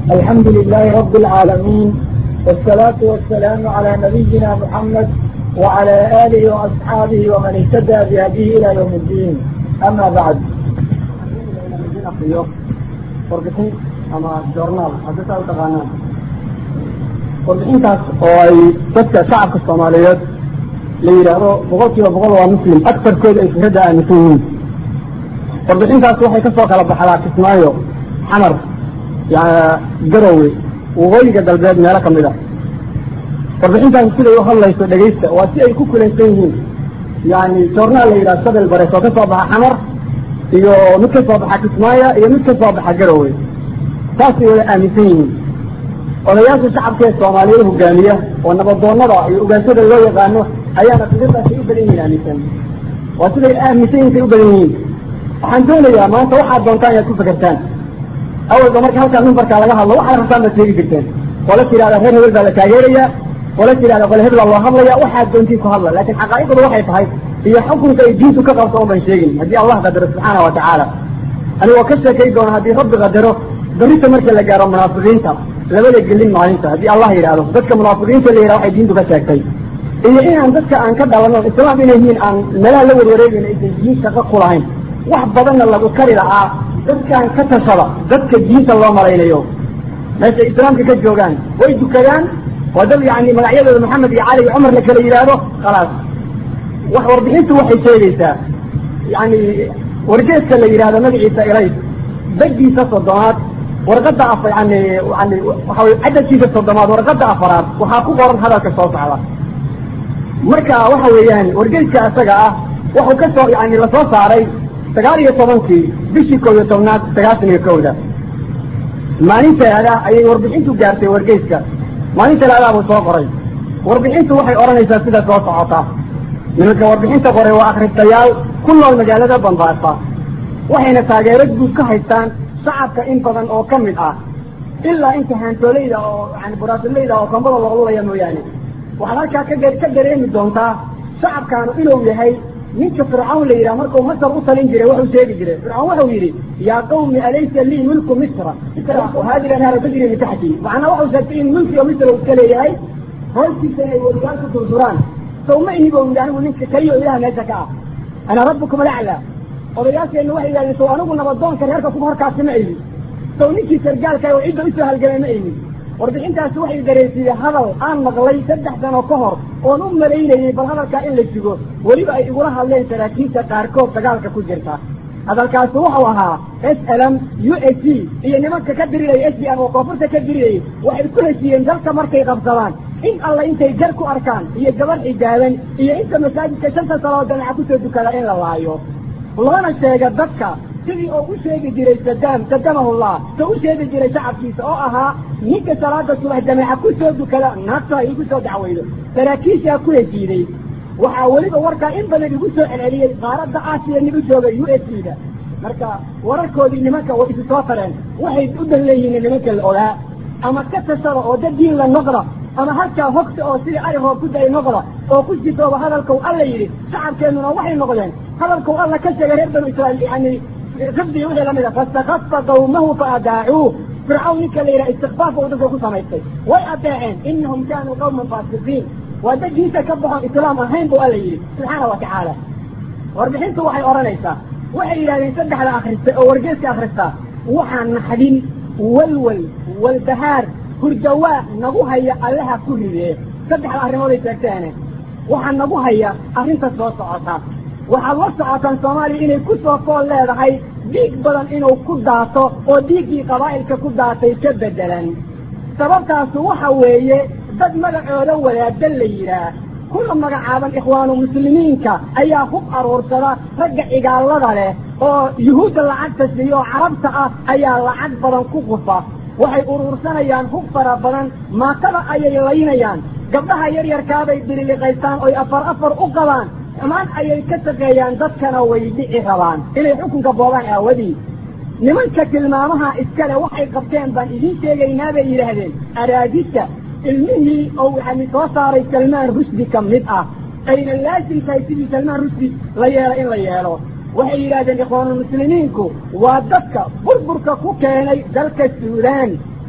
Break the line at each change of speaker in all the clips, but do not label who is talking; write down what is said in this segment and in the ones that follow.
الحمد لله رب العالمين والصلاة والسلام على نبينا محمد وعلى آله وأصحابه ومن اهتدى بهديه إلى يوم الدين أما بعد warbixin ama journaal haddii saa u taqaanaan warbixintaas oo ay dadka shacabka soomaaliyeed la yidhaahdo boqol kiiba boqol waa muslim aktarkooda ay fikradda aaminsan yihiin warbixintaas waxay kasoo kala baxdaa kismaayo xamar garowe waqooyiga galbeed meelo kamid ah warbixintaas siday u hadlayso dhegaysta waa si ay ku kulaysan yihiin yani journaal la yidhahdo shabel bares oo kasoo baxa xamar iyo mid ka soo baxa kismaayo iyo mid ka soo baxa garowe saasay wada aaminsan yihiin odayaasha shacabka ee soomaaliyeed hogaamiya oo nabadoonada iyo ogaanshada loo yaqaano ayaana fikirdaasay u badan yihiin aaminsan waa siday aaminsan yihiin say u badan yihiin waxaan doonayaa maanta waxaad doontaan inaad ku fekertaan awalba marka halkaa mimbarkaa laga hadlo waxaad rabtaan baad sheegi jirteen qola tidhahda reer hebel baa la taageeraya qola tidhahda qole hebel baa loo hadlaya waxaad doontiin ku hadla laakiin xaqaa'iqdu waxay tahay iyo xukunka ay diintu ka qabto un ban sheegin haddii allah qadaro subxaana wa tacaala anigoo ka sheekay doona haddii rabbi qadaro berrita marka la gaaro munaafiqiinta labada gelin maalinta haddii allah yidhaahdo dadka munaafiqiinta la yidhahdo waxay diintu ka sheegtay iyo inaan dadka aan ka dhalano islaam inay yihiin aan meelaha la warwareegayna aysan diin shaqo ku lahayn wax badanna lagu kari lahaa dadkaan ka tashada dadka diinta loo malaynayo meeshay islaamka ka joogaan way dukadaan waa dad yani magacyadooda maxamed iyo cali iyo cumar la kala yidhaahdo khalaas wax warbixintu waxay sheegaysaa yani wargeeska la yidhahdo magaciisa ilays badiisa soddomaad warqadda af yani yani waxa wey cadadkiisa soddomaad warqadda afaraad waxaa ku qoran hadalka soo socda marka waxa weeyaan wargeeska isaga ah wuxuu ka soo yani lasoo saaray sagaal iyo tobankii bishii koob iyo tobnaad sagaashan iyo kowda maalin talaada ayay warbixintu gaartay wargeyska maalin talaadaa buu soo qoray warbixintu waxay odhanaysaa sida soo socota nimanka warbixinta qoray waa akhristayaal ku nool magaalada bambaasa waxayna taageero guud ka haystaan shacabka in badan oo ka mid ah ilaa inta haantoolayda oo yani buraasileyda oo kambada loqlulaya mooyaane waxaad halkaa ka ka dareemi doontaa shacabkaanu inuu yahay ninka fircawn la yidhaha markuu masar u talin jiray wuxuu sheegi jiray fircawn wuxuu yidhi yaa qawmi alaysa lii mulku misra hadi anhaara tajri min taxti macnaa wuxuu sheegtay in mulkiga misr uu iska leeyahay hoostiisa inay weligaan ku durduraan saw ma ini bo yidhi anigu ninka keliyo ilaha meesha ka ah ana rabbukum alaclaa odayaasheenna waxay yidhahdeen saw anigu nabadoonka reerka kuma horkaasi ma ayni saw ninkii sargaalka oo cidda usoo halgamay ma ayni warbixintaasi waxay dareensiiyey hadal aan maqlay saddex sano ka hor oon u malaynayey bal hadalkaa in la sugo weliba ay igula hadleen saraakiisha qaarkood dagaalka ku jirta hadalkaasi wuxuu ahaa s lm u s c iyo nimanka ka diriraya s b m oo koonfurta ka dirirayay waxay ku heshiiyeen dalka markay qabsadaan in alla intay jar ku arkaan iyo gabar xijaaban iyo inta masaajidka shanta saloo jamaca kusoo dukada in la laayo loona sheega dadka sidii oo u sheegi jiray sadaam sadamahullah so u sheegi jiray shacabkiisa oo ahaa ninka salaada subax jameeca ku soo dukada naagta igu soo dacweydo saraakiishaa ku heshiiday waxaa weliba warkaa in badan igu soo celceliyey qaaradda aasiya nig u jooga u s c da marka wararkoodii nimanka way isu soo tareen waxay u dan leeyihiin nimanka la ogaa ama ka tashada oo dad diin la noqda ama halkaa hogta oo sidii ari roob ku day noqda oo ku sitooba hadalkau alla yidhi shacabkeennuna waxay noqdeen hadalkau alla ka sheegay reer banu israiil yani rabdii wixii lamid a fastakasa qawmahu fa adaacuuh fircawn ninka la yidhaha istikfaaf u dadka ku samaystay way adeeceen inahum kaanuu qawman faasiqiin waa dad diinta ka baxoon islaam ahayn bu alla yidhi subxaana wa tacaala warbixintu waxay odhanaysaa waxay yidhahdeen saddexda akrista oo wargeeska akristaa waxaa naxdin walwal walbahaar hurdawaa nagu haya allaha ku ridee saddexda arrimooday sheegteene waxaa nagu haya arrinta soo socota waxaad la socotaan soomaaliya inay ku soo fool leedahay dhiig badan inuu ku daato oo dhiiggii qabaa'ilka ku daatay ka beddelan sababtaasu waxa weeye dad magacooda wadaada la yidhaah kula magacaaban ikhwaanu muslimiinka ayaa hub aruursada ragga cigaallada leh oo yuhuudda lacagta siiya oo carabta ah ayaa lacag badan ku qufa waxay uruursanayaan hub fara badan maatada ayay laynayaan gabdhaha yaryarkaabay diriliqaystaan oy afar afar u qabaan xumaan ayay ka shaqeeyaan dadkana way dhici rabaan inay xukunka boobaan aawadii nimanka tilmaamaha iskale waxay qabteen baan idiin sheegaynaa bay yidhaahdeen araadisha ilmihii oo yani soo saaray salmaan rushdi ka mid ah ayna laasim tahay sidii salmaan rushdi la yeelo in la yeelo waxay yidhahdeen ikhwaanulmuslimiinku waa dadka burburka ku keenay dalka suudaan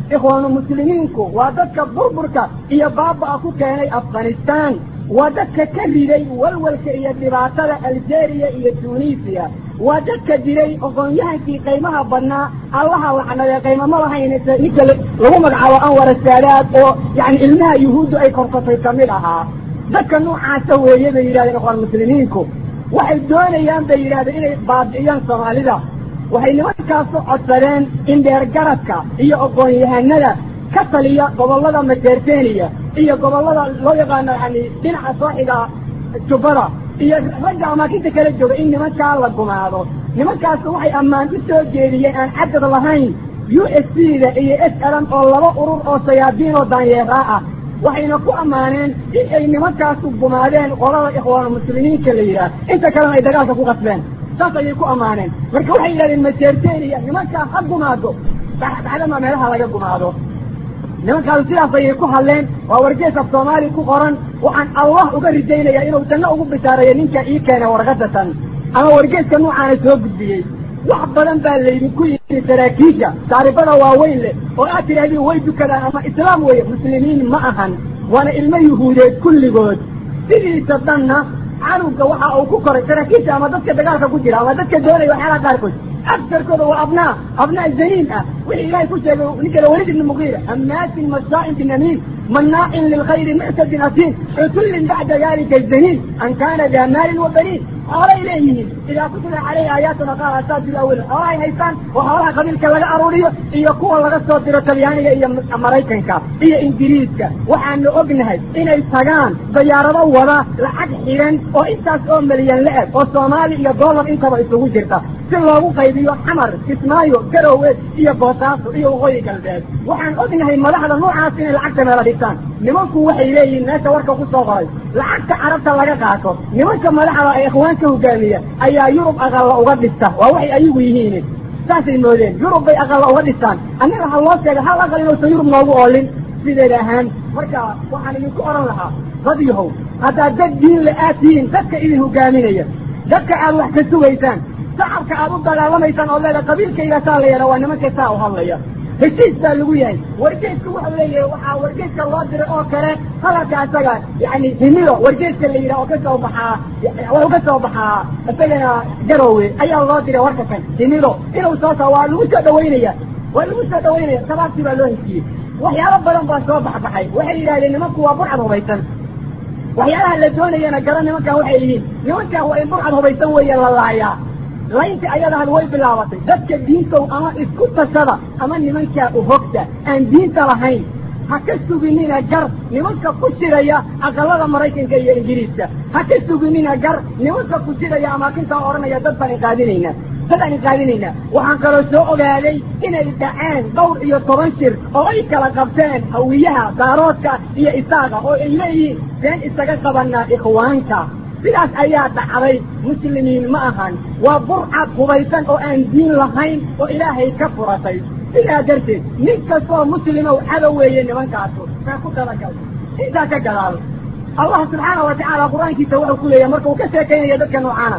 ikhwaanu muslimiinku waa dadka burburka iyo baaba'a ku keenay afghanistaan waa dadka ka riday walwalka iyo dhibaatada algeria iyo tunisiya waa dadka diray aqoon-yahankii qaymaha badnaa allaha lacnadee qaymamo lahayn ninka lagu magacaabo anwar saadaad oo yani ilmaha yuhuuddu ay korsatay kamid ahaa dadka noocaasa weeye bay yidhahdeen ikhwaan muslimiinku waxay doonayaan bay yidhahdeen inay baabi'iyaan soomaalida waxay nimankaasu codsadeen in dheergaradka iyo aqoon-yahanada ka taliya gobollada majeerteniya iyo gobollada loo yaqaano yani dhinaca sooxiga jubbada iyo ragga amaakinta kala jooga in nimankaa la gumaado nimankaasu waxay ammaan u soo jeediyeen aan cadad lahayn u s c da iyo s lm oo laba urur oo sayaadiin oo daanyeeraa ah waxayna ku ammaaneen in ay nimankaasu gumaadeen qolada ikhwaan muslimiinka la yidhaah inta kalena ay dagaalka ku qasbeen saas ayay ku ammaaneen marka waxay yidhahdeen majeerteniya nimankaa ha gumaado baxdama meelaha laga gumaado nimankaasu sidaas ayay ku hadleen waa wargees af soomaali ku qoran waxaan allah uga rijaynayaa inuu janno ugu bishaareeyo ninka ii keenay warqadatan ama wargeeska nuucaana soo gudbiyey wax badan baa laydinku yimi saraakiisha taaribada waaweyn leh oo aad tidhahdii way dukadaan ama islaam weeye muslimiin ma ahan waana ilmo yuhuudeed kulligood sidiisa dhanna canugga waxa uu ku koray saraakiisha ama dadka dagaalka ku jira ama dadka doonaya waxyaalaha qaarkood agsarkooda waa abnaa abnaa zaniin ah wixii ilaahay ku sheegay ninkala walid ibni mugiira hamaasin mashaa'in binamiin manaacin lilkhayri muctadin asiin cutullin bacda dalika zaniin an kaana daa maalin wa baniin xoolay leeyihiin idaa kutila caleyhi aayaatuna qaal asaajir awel xoolahay haystaan oo xoolaha qabiilka laga aruuriyo iyo kuwa laga soo diro talyaaniga iyo maraykanka iyo ingiriiska waxaanu ognahay inay tagaan dayaarado wada lacag xiran oo intaas oo milyan la eg oo soomaali iyo dollar intaba isugu jirta si loogu qaybiyo xamar kismaayo garowe iyo boosaaso iyo waqooyi galbeed waxaan ognahay madaxda noocaas inay lacagta meela dhigtaan nimanku waxay leeyihiin meesha warka ku soo qoray lacagta carabta laga qaato nimanka madaxda ee ikhwaanka hogaamiya ayaa yurub aqalla uga dhista waa waxay ayagu yihiin saasay moodeen yurub bay aqalla uga dhistaan annaga ha loo sheega hal aqal inuusan yurub noogu oolin sideeda ahaan marka waxaan idinku odhan lahaa dad yahow haddaad dad diin la aad tihiin dadka idin hogaaminaya dadka aad wax ka sugaysaan shacabka aad u dagaalamaysaan oo leeda qabiilkayga saa la yeela waa nimanka saa u hadlaya heshiis baa lagu yahay wargeeska wuxuu leeyahay waxaa wargeeska loo diray oo kale hadalka isaga yani himido wargeeska la yidhah oo ka soo baxaa wuxuu ka soo baxaa isagana garowe ayaa loo diray warka kan himido inuu soo saa waa lagu soo dhawaynaya waa lagu soo dhawaynaya sabaabtii baa loo heshiiyey waxyaalo badan baa soo baxbaxay waxay yidhahdeen nimanku waa burcad hubaysan waxyaalaha la doonayana gara nimankan waxay yihiin nimankan waa in burcad hubaysan weeye la laayaa laynta ayadahan way bilaabatay dadka diintow ama isku tashada ama nimankaa uhogta aan diinta lahayn ha ka suginina gar nimanka ku shiraya aqalada maraykanka iyo ingiriiska ha ka suginina gar nimanka ku shiraya amaakintaa odhanaya dad baan inqaadinayna dad aan inqaadinayna waxaan kaloo soo ogaaday inay dhaceen dhowr iyo toban shir oo ay kala qabteen hawiyaha daaroodka iyo isaaga oo ay leeyihiin seen isaga qabanaa ikhwaanka sidaas ayaa dhacday muslimiin ma ahan waa burcad hubaysan oo aan diin lahayn oo ilaahay ka furatay sidaa darteed nin kastoo muslimow cadow weeye nimankaasu kaa ku talagal intaa ka gadaal allah subxaana wa tacaala qur-aankiisa wuxuu ku leeyahay marka uu ka sheekaynaya dadka noocaana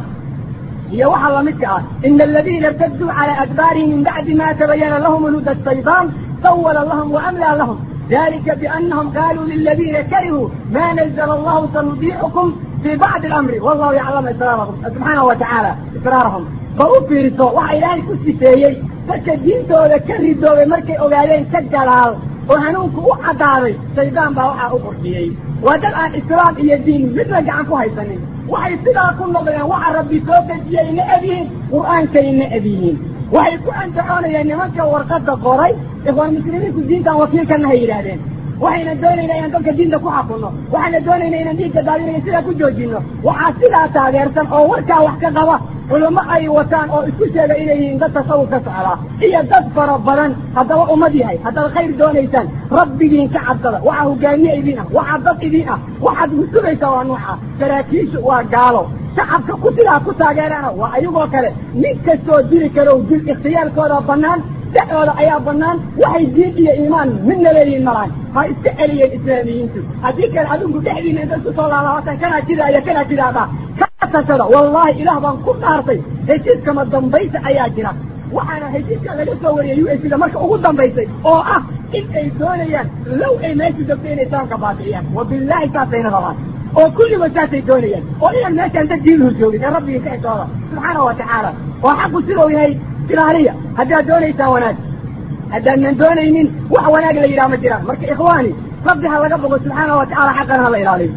iyo waxaa lamidka ah ina aladiina irtaduu calaa adbaarihim min bacdi ma tabayana lahum huda shaydaan sawala lahum waamlaa lahum dalika bianahum qaaluu liladiina karihuu ma nazla allahu sanudiicukum fi bacdi alamri wallahu yaclamu israarahum subxaana wa tacaala israarahum bal u fiiriso waxa ilaahay ku sifeeyey dadka diintooda ka ridoobay markay ogaadeen ka galaal oo hanuunku u caddaaday shaydaan baa waxaa u qurxiyey waa dad aan islaam iyo diin midna gacan ku haysanin waxay sidaa ku noqdeen waxa rabbi soo dejiyey necab yihiin qur'aankay necab yihiin waxay ku andacoonayeen nimanka warqadda qoray ikhwaan muslimiinku diintan wakiilkana hay yidhaahdeen waxayna doonaynaa inaan dadka diinta ku xakunno waxayna doonaynaa inaan dhiigga daadinayo sidaa ku joojinno waxaa sidaa taageersan oo warkaa wax ka qaba culamo ay wataan oo isku sheega inay yihiin dad tasawuf ka socdaa iyo dad fara badan haddaba ummad yahay haddaad khayr doonaysaan rabbigiin ka cabsada waxaa hogaamiye idiin ah waxaa dad idiin ah waxaad husugaysaa waa nuuca saraakiishu waa gaalo shacabka ku sidaa ku taageerana waa ayagoo kale nin kastoo dili karo dil ikhtiyaarkooda bannaan dhexdooda ayaa bannaan waxay diin iyo iimaan midna leeyihiin malaan ha iska celiyeen islaamiyiintu haddii kale adinku dhexdiina inta isku soo laalaabatan kanaa jidaaya kanaa jidaada ka tashada wallaahi ilaah baan ku dhaartay heshiiskama dambaysa ayaa jira
waxaana heshiiska laga soo wariyay u s da marka ugu dambaysay oo ah in ay doonayaan low ay meesha joogto inay islaamka baabi'iyaan wabilaahi saasayna rabaan oo kulligood saasay doonayaan oo inaan meeshaan dad diinuhu joogin ee rabbigii ka xisooda subxaana wa tacaala oo xaqu sidau yahay ilaaliya haddaad doonaysaan wanaag haddaanan doonaynin wax wanaag la yidhaha ma jiraan marka ikhwaani rabbi ha laga bogo subxaana wa tacala xaqana ha la ilaaliyo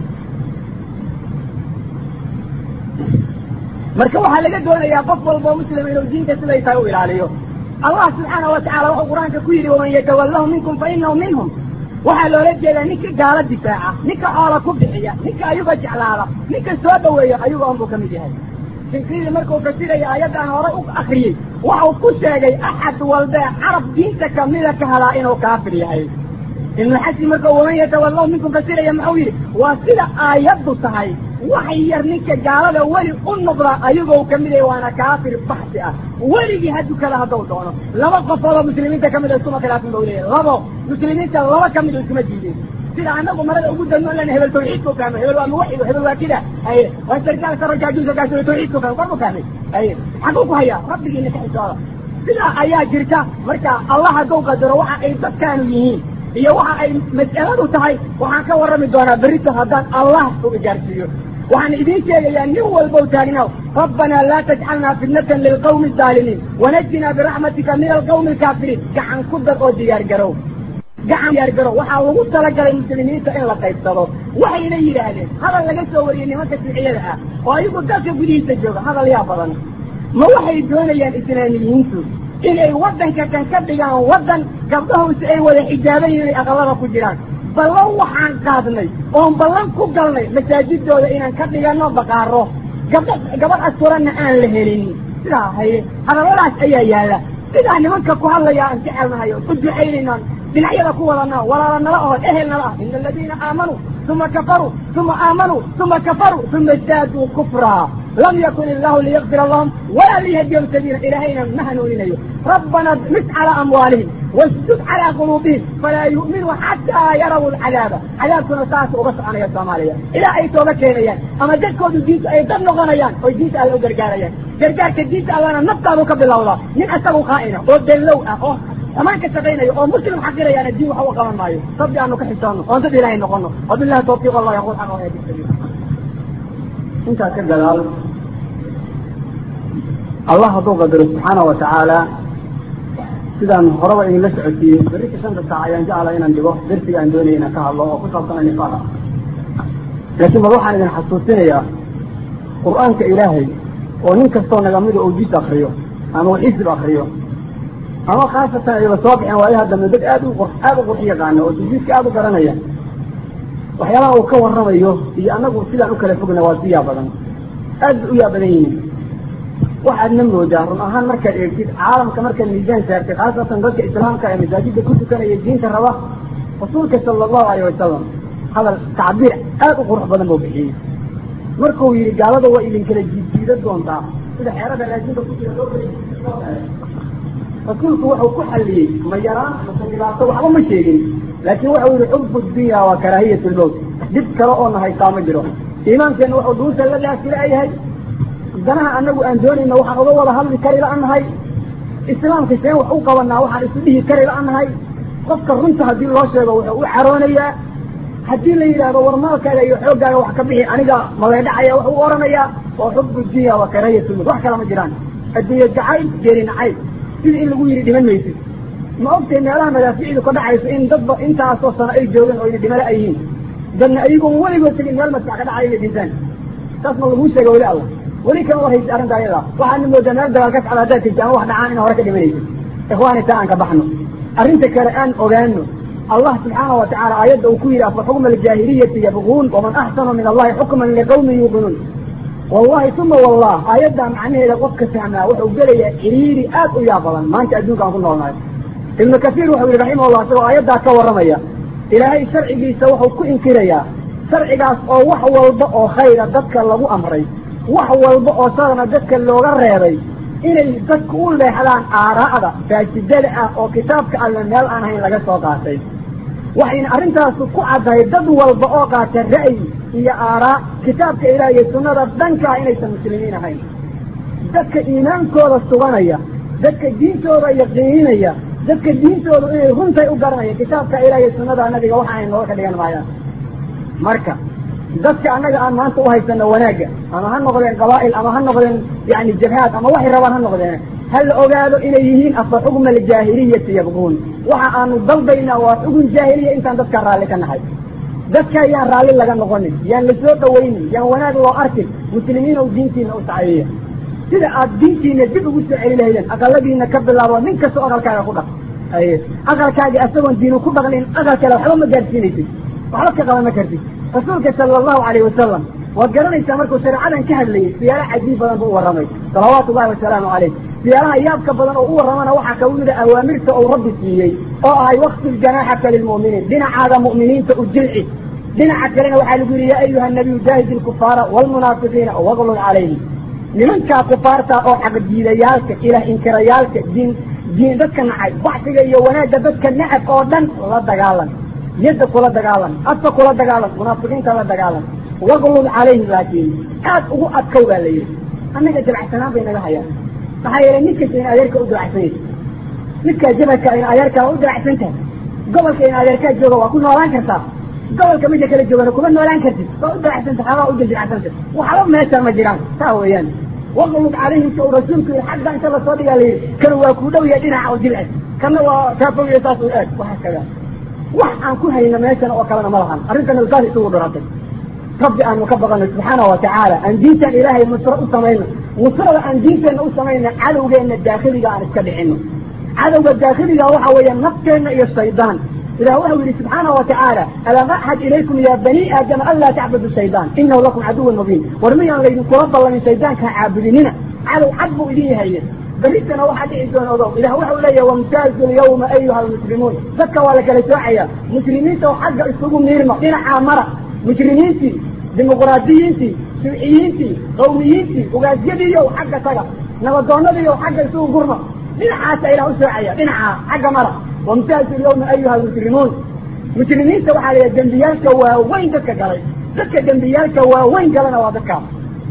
marka waxaa laga doonayaa qof walboo muslima inuu diinta siday tahay u ilaaliyo allah subxaana wa tacala wuxuu qur-aanka ku yidhi waman yatawallahu minkum fa inahu minhum waxaa loola jeedaa ninka gaalo difaaca ninka xoola ku bixiya ninka ayuga jeclaada ninka soo dhaweeya ayuga on buu ka mid yahay sinkriidi markuu fasiraya aayaddan hore u akriyey waxau ku sheegay axad walbee carab diinta kamida ka hadaa inuu kaafir yahay ibnu xasin markuu waman yatawallahu minkum fasiraya muxuu yidhi waa sida aayaddu tahay wax yar ninka gaalada weli u noqda ayagoo kamid yahay waana kaafir baxsi ah weligii ha dukada haddau doono laba qofoodoo muslimiinta kamid a iskuma khilaafin ba leeyahay labo muslimiinta laba kamid o iskuma diideen sida anagu marada ugu danno lan hebel tawxiidku fahmay hebel waa muwaxid hebel waa kida aye waa sarkaal sarajaajuusa kaas tawxiidku fahmay korku fahmay aye xaguu ku hayaa rabbigiina ka xisooda sidaa ayaa jirta marka allah hadduu qadaro waxa ay dadkaanu yihiin iyo waxa ay mas'aladu tahay waxaan ka warrami doonaa berrito haddaan allah u gaarsiiyo waxaan idiin sheegayaa nin walbow taagnaw rabbanaa laa tajcalnaa fitnatan lilqawmi الظaalimiin wanajinaa biraxmatika min alqawmi alkaafiriin gacan ku dar oo diyaar garow gacan diyaar garow waxaa lagu talagalay muslimiinta in la qaybsado waxayna yidhaahdeen hadal laga soo wariyey nimanka siciyada ah oo ayagu dalka gudihiisa jooga hadal yaa badan ma waxay doonayaan islaamiyiintu inay waddanka kan ka dhigaan waddan gabdhahoose ay wada xijaaban yihin ay aqalada ku jiraan ballan waxaan qaadnay oon ballan ku galnay masaajidooda inaan ka dhigano baqaaro gabdha gabadh asturanna aan la helin sidaa haye hadalladaas ayaa yaalla sidaa nimanka ku hadlaya aan jecelnahay oo u ducaynaynaan dhinacyada ku wadana walaala nala oo ehel nala ah ina aladiina aamanuu uma kafaruu uma aamanuu uma kafaruu uma isdaaduu kufraa lam yakun illahu liyakfira lahum walaa liyahdiyahum sabiila ilaahayna ma hanuuninayo rabbana mis calaa amwaalihim wasdud calaa quluubihim falaa yu'minuu xataa yaraw alcadaaba cadaabkuna saas uga soconaya soomaaliya ilaa ay tooga keenayaan ama dadkoodu diinta ay dad noqonayaan oy diinta alle u gargaarayaan gargaarka diinta allana naftaadu ka bilowda nin isagu qaa'ina oo dellow ah oo amaan ka shaqaynayo oo muslim xaqirayaana diin waxa u qaban maayo rabbi aanu ka xisoono oon dad ilaahay noqono wabillahi tawfiiq allah yaqul xaq oo hadi sabiil
intaa ka gadaal allah hadduu qadaro subxaana wa tacaala sidaan horeba idinla socodsiiyey berrika shanta saac ayaan jecla inaan dhigo darsiga aan doonaya inaan ka hadlo oo ku saabsana nifaaq laakiin bal waxaan idin xasuusinayaa qur'aanka ilaahay oo nin kastoo nagamida uu jis akriyo ama uu xisib akriyo ama khaasatan ayba soo baxeen waayaha dambe dad aad u aad u qurx yaqaana oo tajwiidka aad u garanaya waxyaabaha uu ka warramayo iyo annagu sidaan u kala fogna waa si yaa badan aad bay u yaa badan yihiin waxaadna moodaa run ahaan markaad eegtid caalamka markaad miisaan saartay khaasatan dadka islaamka ee masaajidda ku tukanaya diinta raba rasuulka sala allahu alayh wasalam hadal tacbiir aad u qurux badan buu bixiyey markuu yidhi gaalada waa idinkala jiidjiida doontaa sida xeerada raashinka ku jira loo rasuulku wuxuu ku xalliyey ma yaraan mase dhibaato waxba ma sheegin laakiin wuxuu yidhi xubu dunya waa karaahiyat lmowt dhib kale oo na haystaa ma jiro iimaankeenna wuxuu dhuusa la daafila yahay danaha anagu aan doonayna waxaan uga wada hadli kari la-nahay islaamka seen wax u qabanaa waxaan isu dhihi kari la-nahay qofka runta haddii loo sheego wuxuu u caroonayaa haddii la yidhaahdo war maalkaaga iyo xooggaaga wax ka bixi aniga maleedhacaya wuxuu u oranayaa oo xubu dunya waa karaahiyat lmowt wax kale ma jiraan adduunye jacayl geeri nacayb sidii in lagu yidhi dhiman maysid ma ogtay meelaha madaaficdu ka dhacayso in dadba intaasoo sano ay joogaan oo ina dhimala ay yihiin dadna ayagoon weligood tegin meel maskax ka dhacay inay dhintaan saas ma laguu sheega weli allah weli kama warhaysid arrinta ayada waxaadna moodaa meel dagaal ka socda haddaad tegti ama wax dhacaan ina hore ka dhimanaysid ikhwaani taa aan ka baxno arrinta kale aan ogaano allah subxaana wa tacala aayadda uu ku yidhi afa xukma aljaahiliyati yabquun waman axsanu min allahi xukman liqawmin yuuqinuun wallahi uma wallah aayaddaa macnaheeda qofka fahmaa wuxuu gelayaa ciriiri aad u yaa badan maanta adduunka aan ku noolnahay ibnu kasiir wuxuu yihi raximahullah isagoo aayaddaa ka warramaya ilaahay sharcigiisa wuxuu ku inkirayaa sharcigaas oo wax walba oo khayra dadka lagu amray wax walba oo sharana dadka looga reebay inay dadku u leexdaan aaraa'da faajidada ah oo kitaabka alle meel aan hayn laga soo qaatay waxayna arrintaasu ku caddahay dad walba oo qaata ra'yi iyo aaraa kitaabka ilaah iyo sunnada dhankaa inaysan muslimiin ahayn dadka iimaankooda suganaya
dadka diintooda yaqiininaya dadka diintooda inay runtay u garanaya kitaabka ilaah iyo sunnada nabiga waxa ay nooga ka dhigan maayaan marka dadka annaga aan maanta u haysano wanaagga ama ha noqdeen qabaa'il ama ha noqdeen yani jabhaad ama waxay rabaan ha noqdeen ha la ogaado inay yihiin afa xugma aljaahiliyati yabquun waxa aanu dalbaynaa waa xugun jaahiliya intaan dadkaa raalli ka nahay dadka yaan raalli laga noqonin yaan la soo dhawaynin yaan wanaag loo arkin muslimiin ow diintiina u sacayeeya sida aad diintiina dib ugu soo celi lahaydeen aqaladiina ka bilaabo nin kastoo aqalkaaga ku dhaq aye aqalkaagii asagoon diinu ku dhaqnin aqal kale waxba ma gaadhsiinaysid waxba ka qaban ma kartid rasuulka sala allahu calayhi wasalam waad garanaysaa markuu shareecadan ka hadlayay siyaalo cajiib badan buu u warramay salawaatu ullahi wasalaamu calayh siyaalaha yaabka badan oo u warramana waxaa ka mida awaamirta uu rabbi siiyey oo ahay wakfil janaaxaka lilmu'miniin dhinacaada mu'miniinta u jilci dhinaca kalena waxaa lagu yidhi yaa ayuha nabiyu jaahid ilkufaara waalmunaafiqiina waglul calayhim nimankaa kufaarta oo xaqdiidayaalka ilaah inkirayaalka diin diin dadka nacay baxsiga iyo wanaagga dadka nacab oo dhan la dagaalan yadda kula dagaalan afka kula dagaalan munaafiqiinta la dagaalan waglul calayhim laakiin aad ugu adkow baa la yidhi annaga dabacsanaan bay naga hayaan maxaa yeelay mid kasta in adeerka u dabacsan yahay midkaa jabalka in adeerkaa waa u dabacsan tahay gobolka in adeerkaa jooga waa ku noolaan kartaa gobolka midka kala joogana kuma noolaan kartid waa u dabacsanta xoogaa u dildilcsanta waxba meesha ma jiraan saa weeyaan waqlub calayhim sa uu rasuulku yihi xagga inta lasoo dhigaa la yidhi kan waa kuu dhow yahay dhinaca oo jilcad kana waa kaa fogiya saas u aad waxaa kaga wax aan ku hayno meeshan oo kalena ma lahan arrintana saas isugu dhiratay rabbi aanu ka baqano subxaana wa tacaala aan diintan ilaahay nusro u samayno nusrada aan diinteenna u samayno cadowgeenna daakhiliga aan iska dhicino cadowga daakhiliga waxa weeya nafteenna iyo shaydaan ilah wuxuu yihi subxaana wa tacaala alam axad ilaykum ya bani aadama an laa tacbudu shaydaan inahu lakum caduwan mubiin war miyaan laydinkula ballamin shaydaanka ha caabudinina cadow cad buu idin yahaye berritana waxaa dhici doona odow ilah wuxuu leeyahy wamtaazu lyawma ayuha almuslimuun dadka waa la kala soocaya muslimiinta oo xagga isugu miirma dhinacaa mara mujrimiintii dimuqraadiyiintii shuuciyiintii qawmiyiintii ugaasyadiiyow xagga taga nabadoonadiiyow xagga isugu gurma dhinacaasa ilah u soocaya dhinacaa xagga mara wamtaazu lyawma ayuha almujrimuun mujrimiinta waxaa la yidhaha dembiyaalka waaweyn dadka galay dadka dembiyaalka waaweyn galana waa dadkaas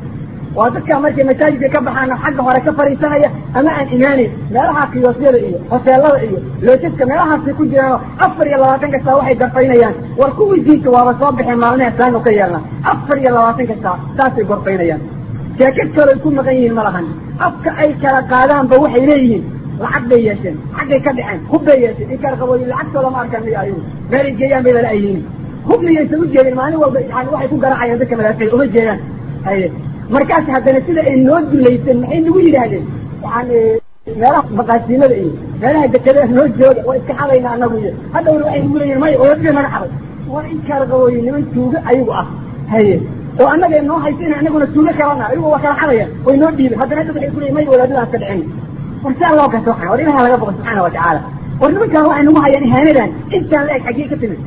waa dadkaa markay masaajidka ka baxaana xagga hore ka fadhiisanaya ama aan imaanayn meelaha kiyoosyada iyo hoteelada iyo loojaska meelahaasay ku jiraanoo afar iyo labaatan kastaa waxay gorfaynayaan war kuwii diinta waaba soo baxeen maalmehe saanu ka yeelna afar iyo labaatan kastaa saasay gorfaynayaan sheekad kale ay ku maqan yihiin ma lahan afka ay kala qaadaanba waxay leeyihiin lacag bay yeesheen xaggay ka dhaceen hub bay yeesheen in kala qabooyi lacagtooda ma arkaan miyo ayagu meelay geeyaan bay lala yihiin hub miyaysan u jeedin maalin walba yani waxay ku garaacayaan dadka madaafici uma jeedaan haye markaas haddana sida ay noo dulaysan maxay nagu yidhaahdeen yani meelaha maqaasiimada iyo meelaha dekada noo jooga waa iska xadayna anagu iyo haddawna waxay nagu leeyihin maya wadaadka naga xaday waa in kala qabooyi niman tuugo ayagu ah haye oo annaga noo haysa in anaguna tuugo kalana ayagu waa kala xadayaan way noo dhiibeen haddana dad waxay ku leeyihin maya wadaadada aan ka dhicin war saa loo gato waxaan war ilaha laga boqo subxaana wa tacaala war nimankaan waxay nagu hayaan ihaanadan intaan la eg xaggee ka timid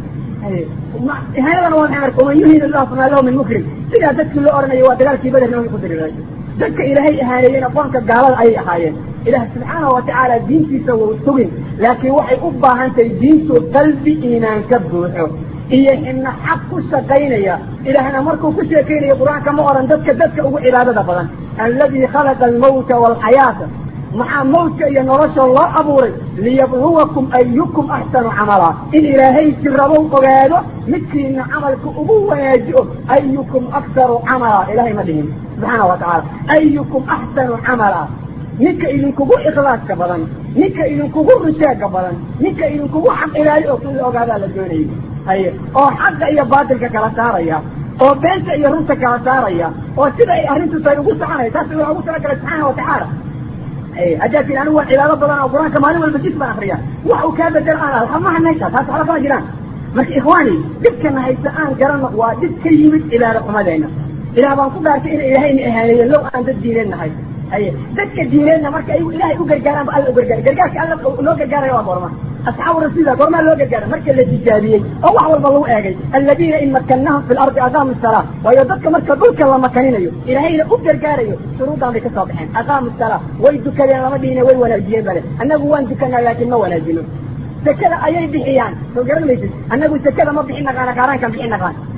ihaanadana waa maxay marka waman yuhin illahu famaa lahu min mukrim sidaa dadkii loo odhanayo waa dagaalkii beder nimanka ku diriray dadka ilaahay ahaaneeyeen aqoonka gaalada ayay ahaayeen ilaah subxaana wa tacaala diintiisa wau sugin laakiin waxay u baahan tahay diintu qalbi iimaan ka buuxo iyo xibna xaq ku shaqaynaya ilaahna markuu ku sheekaynayo qur-aanka ma odhan dadka dadka ugu cibaadada badan alladii khalaqa almawta waalxayaata maxaa mawdka iyo nolosha loo abuuray liyabluwakum ayukum axsanu camala in ilaahay sirabow ogaado midkiina camalka ugu wanaajiyo ayukum aktaru camala ilahay ma dhihin subxaana wa tacaala ayukum axsanu camala ninka idinkugu ikhlaaska badan ninka idinkugu rushaaga badan ninka idinkugu xaq ilaali oo in la ogaadaa la doonayay haye oo xaqa iyo baatilka kala saaraya oo beenta iyo runta kala saaraya oo sida ay arrintu tahay ugu soconaya taas waa ugu talagalay subxaana wa tacaala haddaad tii anigu waan cibaado badan oo qur-aanka maalin walba jis baan akriya wax uu kaa bedel aan alhamaha meesha taas waxba kama jiraan marka ikhwaani dhibkana haysta aan garano waa dhib ka yimid cibaado xumadeena ilaah baan ku dhaartay ina ilaahayna ahaaneeyo low aan dad diineed nahay haye dadka diineedna marka ayagu ilaahay u gargaaraan ba alla u gargaara gargaarka alla loo gargaarayo waa goorma asxaabu rasuulillah goormaa loo gargaara marka la tijaabiyey oo wax walba lagu eegay aladiina in makannahum fi lardi aqaamu salaa waayo dadka marka dhulka la makaninayo ilaahayna u gargaarayo shuruuddan bay ka soo baxeen aqaamu salaa way dukadeen lama dhihine way wanaajiyeen bale annagu waan dukanaa laakiin ma wanaajino sekada ayay bixiyaan soo garan maysid annagu sekada ma bixin naqaana qaaraankaan bixin naqaan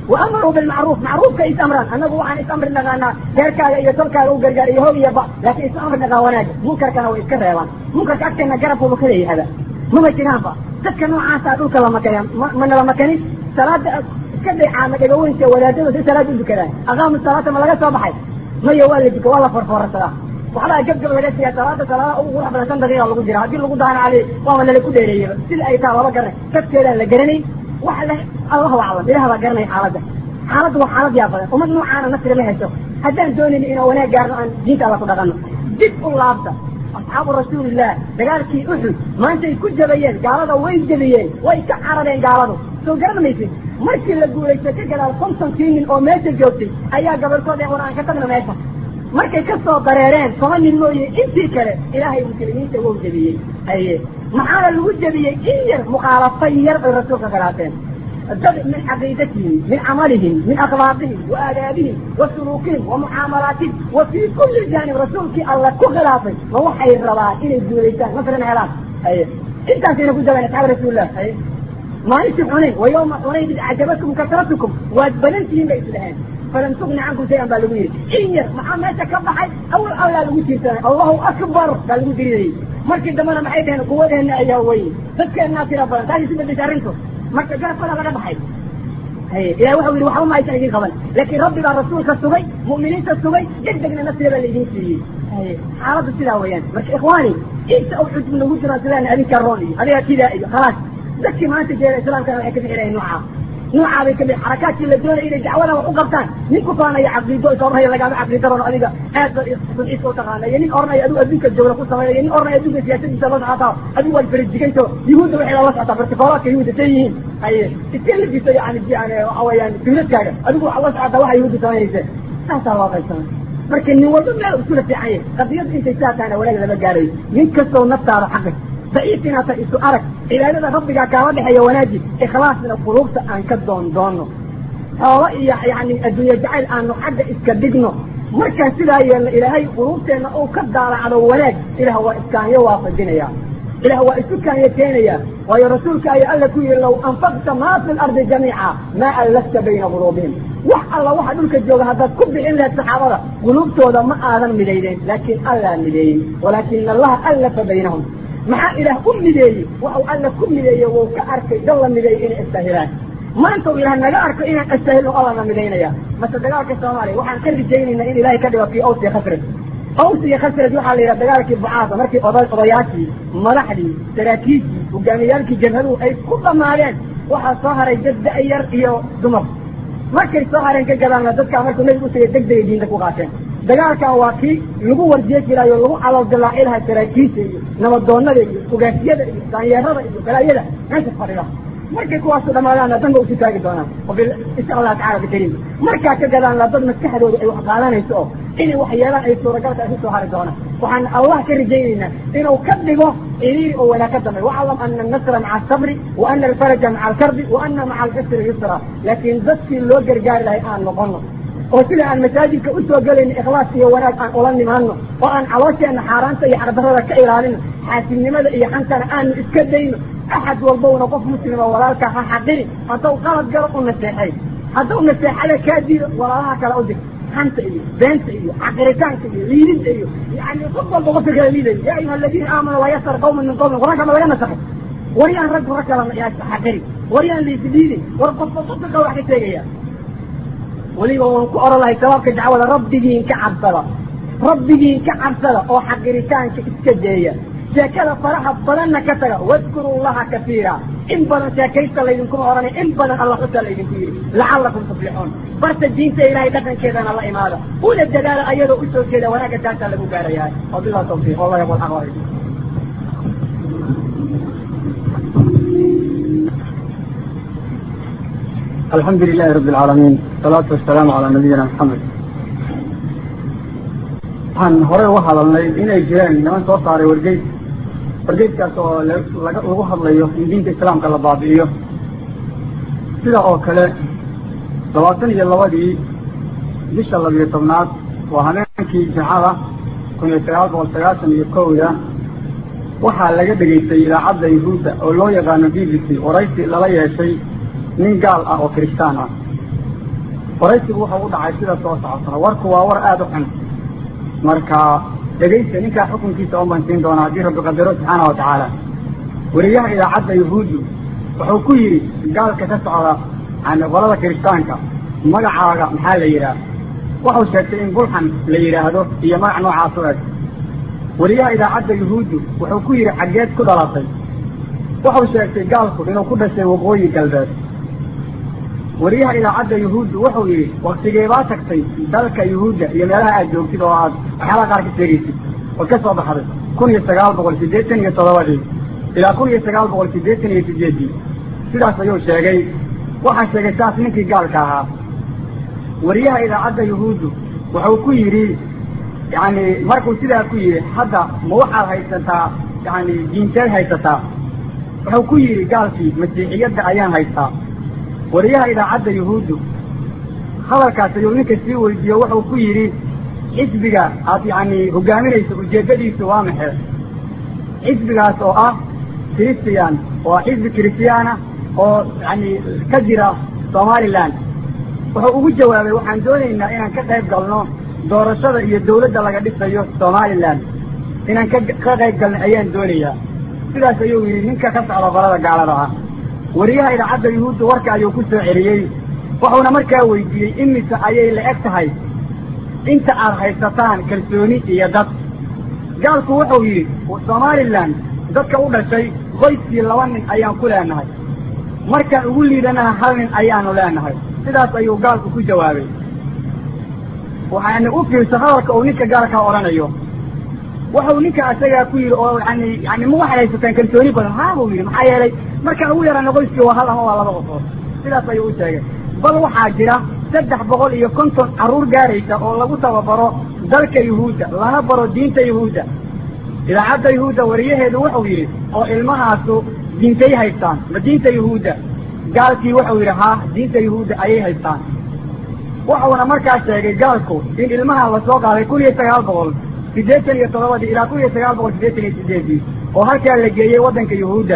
waamaruu bilmacruuf macruufka is amraan annagu waxaan is amri naqaanaa reerkaaga iyo tolkaaga u gargaar iyo hoog iyo ba laakiin is amri naqaan wanaaga munkarkana way iska reebaan munkarka agteena garabkuba ka leeyahaba maba jiraanba dadka noocaasa dhulka lamakaya mana la makanin salaada iska daycaama dhagaweynta wadaadada si salaada u dukadaan aqaamu salaata ma laga soo baxay maya waa la duka waa la forfoorsadaa waxbaa gabgab laga siiya salaada salaada ugu qurux badan shan daqiiqa lagu jira haddii lagu daana cali waaba lala ku dheereeyaba sida ay taha laba garanay dadkeedaan la garanay waxa le allahu aclam ilaah baa garanay xaaladda xaaladda waa xaalad yaa badan ummad noocaana nasri ma hesho haddaan doonayno inaan wanaag gaarno aan diinta alla ku dhaqanno dib u laabta asxaabu rasuulilah dagaalkii uxud maantay ku jabayeen gaalada way jabiyeen way ka carareen gaaladu soo garan maysid markii la guulaystay ka gadaal kontonkii nin oo meesha joogtay ayaa gabarkood ee war aan ka tagna meesha markay ka soo dareereen toban nin mooye intii kale ilaahay muslimiinta wou jebiyey aye maxaana lagu jebiyey in yar mukhaalafo yar bay rasuulka khilaafeen dad min caqiidatihim min camalihim min akhlaaqihim wa aadaabihim wa suluukihim wa mucaamalaatihim wa fii kulli jaanib rasuulkii alla ku khilaafay ma waxay rabaan inay guulaystaan nasrina helaan aye intaasayna ku jabeen asxaab rasuulilah aye maalintii xunayn wa yawma xunayn id acjabatkum kasratukum waad badan tihiin bay islaheen falan tugni cankum shayan baa lagu yidhi in yar maxaa meesha ka baxay awal allaa lagu tiirsanay allahu akbar baa lagu diridayay markii dambena maxay dhaheen quwadeena ayaa weyn dadkeennaa tira badan taasi si bedesha arrintu marka garabkada laga baxay ilahi waxau yidhi waxba ma aysan idin qaban laakiin rabbi baa rasuulka sugay mu'miniinta sugay deg degna nafsiga baa laidin siiyey xaaladdu sidaa weeyaan marka ikhwaani inta u xujub nagu jiraan sidaan adinka roon iyo adiga kidaa iyo khalaas dadkii maanta jeeda islaamkana waxay ka bixinayeen noocaa noocaa bay kamid xarakaadkii la doonaya inay dacwadan wax u qabtaan nin ku faanaya caqiido isoornaya lagaama caqiida rono adiga aad ba sulciisa u taqaana iyo nin oranaya adigu adduunka jawla ku sameeya nin oranaya adduunka siyaasadiisa la socotaa adigu waad farajiganto yuhuudda waxay la socotaa bartikoolaadka yuhuudda say yihiin haye iska lagiso yani yani waxa weeyaan dawladkaaga adigu waxaa la socotaa waxa yuhuudda samaynaysa saasaa loo qaybsamay marka nin walba meel iskula fiican yahay qadiyadda intay saa tahayna wanaag lama gaarayo nin kastoo naftaada xaqay daciif inaata isu arag cibaadada rabbigaa kaala dhexeeya wanaaji ikhlaasna quluubta aan ka doon doonno xoolo iyo yani adduunye jacayl aanu xagga iska dhigno markaan sidaa yeelna ilaahay quluubteenna uu ka daalacdo wanaag ilaah waa iskaanyo waafajinaya ilaah waa isu kaanyo keenaya waayo rasuulka ayaa alla ku yihi low anfaqta maa fi lardi jamiica maa allafta bayna quluubihim wax alla waxa dhulka jooga haddaad ku bixin lahayd saxaabada quluubtooda ma aadan midaydeen laakiin allaa mideeyey walaakina allaha allafa baynahum maxaa ilaah u mideeyey waxau alla ku mideeye wuu ka arkay dal la mideeyey inay istahilaan maanta u ilaah naga arko inaan astahilno allana midaynaya mase dagaalka soomaaliya waxaan ka rajaynaynaa in ilahay ka dhigo kii aws iyo khasraj aws iyo khasraj waxaa la yidhaha dagaalkii bucaasa markii oda odayaashii madaxdii saraakiishii hogaamiyaalkii jabhaduhu ay ku dhamaadeen waxaa soo haray dad da-yar iyo dumar markay soo hareen ka gadaalna dadkaa markuu nebigu utagay deg degay diinta ku qaateen dagaalkan waa kii lagu warjeejilaayo lagu calool dilaaci lahaa saraakiisha iyo nabadoonada iyo ugaasiyada iyo daanyeerada iyo balaayada meesha fadhida markay kuwaasu dhamaadaanna danba usu taagi doonaan insha allah tacala bikariim markaa ka gadaanna dad maskaxdooda ay wax qaadanayso oo inay wax yeelaan ay suuragalka isu soo hari doonaan waxaan allah ka rajaynaynaa inuu ka dhigo iriiri oo wanaag ka dambeey waclam ana annasra maca asabri wa ana alfaraja maca alkarbi wa ana maca alcusri yusra laakiin dadkii loo gargaari lahay aan noqono oo sida aan masaajidka usoo gelayno ikhlaas iyo wanaag aan ula nimaano oo aan caloosheenna xaaraanta iyo xardarada ka ilaalino xaasidnimada iyo xantana aanu iska dayno axad walbowna qof muslima walaalka ha xaqiri haddau qalad galo u naseexay haddau naseexada kaa diido walaalaha kale u dig xanta iyo beenta iyo xaqiritaanka iyo liidinta iyo yani qof walba qofka kala liidayo yaa ayuha aladiina aamanuu laa yasar qawman min qawmin qur-aanka ma laga nasakay waryaan rag rag kala xaqiri waryaan liisliidin war qofba qofka kale wax ka sheegaya weliba waan ku oran lahay sabaabka dacwada rabbigiin ka cabsada rabbigiin ka cabsada oo xaqiritaanka iska deeya sheekada faraha badanna ka taga wadkuru llaha kasiira in badan sheekaysta laydinkuma ohanay in badan alla xusaa laydinku yidhi lacallakum tuflixuun barta diinta ilaahay dhaqankeedana la imaada una dadaala ayadoo usoo jeeda wanaagga taasaa lagu gaarayaa wabillahi tawfiiq wallah yaqul aqwal
alxamdu lilahi rabi alcaalamiin wasalaatu wasalaamu calaa nabiyina maxamed waxaan horey uga hadalnay inay jireen niman soo saaray wargeys wargeyskaas oo lagu hadlayo in diinta islaamka la baabi'iyo sida oo kale labaatan iyo labadii bisha labiyo tobnaad waa habeenkii jimcada kun iyo sagaal boqol sagaashan iyo kowda waxaa laga dhegaystay idaacadda yahuudda oo loo yaqaano b b c waraysi lala yeeshay nin gaal ah oo kiristaan ah waraysigu wuxuu u dhacay sida soo socotana warku waa war aada u xun marka dhegaysta ninkaa xukunkiisa oo bansiin doona haddii rabbi qadaro subxaana wa tacaala weriyaha idaacadda yahuuddu wuxuu ku yidhi gaalka ka socda yani qolada kiristaanka magacaaga maxaa la yidhaah wuxuu sheegtay in bulxan la yidhaahdo iyo magac noocaas u eg weriyaha idaacadda yahuuddu wuxuu ku yidhi xaggeed ku dhalatay wuxuu sheegtay gaalku inuu ku dhashay waqooyi galbeed weriyaha idaacadda yahuuddu wuxuu yidhi waktigeebaa tagtay dalka yahuudda iyo meelaha aad joogtid oo aad waxyaalaha qaar ka sheegaysid ood ka soo baxday kun iyo sagaal boqol siddeetan iyo toddobadii ilaa kun iyo sagaal boqol siddeetan iyo sideeddii sidaas ayuu sheegay waxaa sheegay saas ninkii gaalka ahaa weriyaha idaacadda yahuuddu wuxuu ku yidhi yani markuu sidaa ku yidhi hadda ma waxaad haysataa yani diinteed haysataa wuxuu ku yidhi gaalkii masiixiyadda ayaan haystaa weriyaha idaacadda yahuuddu hadalkaas ayuu ninka sii weydiiyo wuxuu ku yidhi xisbiga aad yani hogaaminayso ujeeddadiisu waa maxe xisbigaas oo ah christian oo xisbi christiana oo yani ka jira somaliland wuxuu ugu jawaabay waxaan doonaynaa inaan ka qayb galno doorashada iyo dawladda laga dhisayo somaliland inaan ka ka qayb galno ayaan doonayaa sidaas ayuu yidhi ninka ka socda qolada gaalada ah weriyaha idaacadda yuhuudda warka ayuu ku soo celiyey wuxuuna markaa weydiiyey imise ayay la eg tahay inta aad haysataan kalsooni iyo dad gaalku wuxuu yidhi somaliland dadka u dhashay qoyskii laba nin ayaan ku leenahay markaan ugu liidanaha hal nin ayaanu leenahay sidaas ayuu gaalku ku jawaabay waxaana u fiirsa hadalka uu ninka gaalkaa odhanayo wuxuu ninka asagaa ku yidhi oo yani yani ma waxaad haysataan kalsooni badan haa buu yidhi maxaa yeelay markaan ugu yarana qoyskii waa hal ama waa laba qofood sidaas ayuu u sheegay bal waxaa jira saddex boqol iyo konton carruur gaaraysa oo lagu tababaro dalka yuhuudda lana baro diinta yuhuudda idaacadda yuhuudda wariyaheedu wuxuu yidhi oo ilmahaasu diintay haystaan ma diinta yuhuudda gaalkii wuxuu yidhi haa diinta yuhuudda ayay haystaan wuxuuna markaa sheegay gaalku in ilmaha lasoo qaaday kun iyo sagaal boqol siddeetan iyo toddobadii ilaa kun iyo sagaal boqol siddeetan iyo sideedii oo halkaa la geeyey waddanka yuhuudda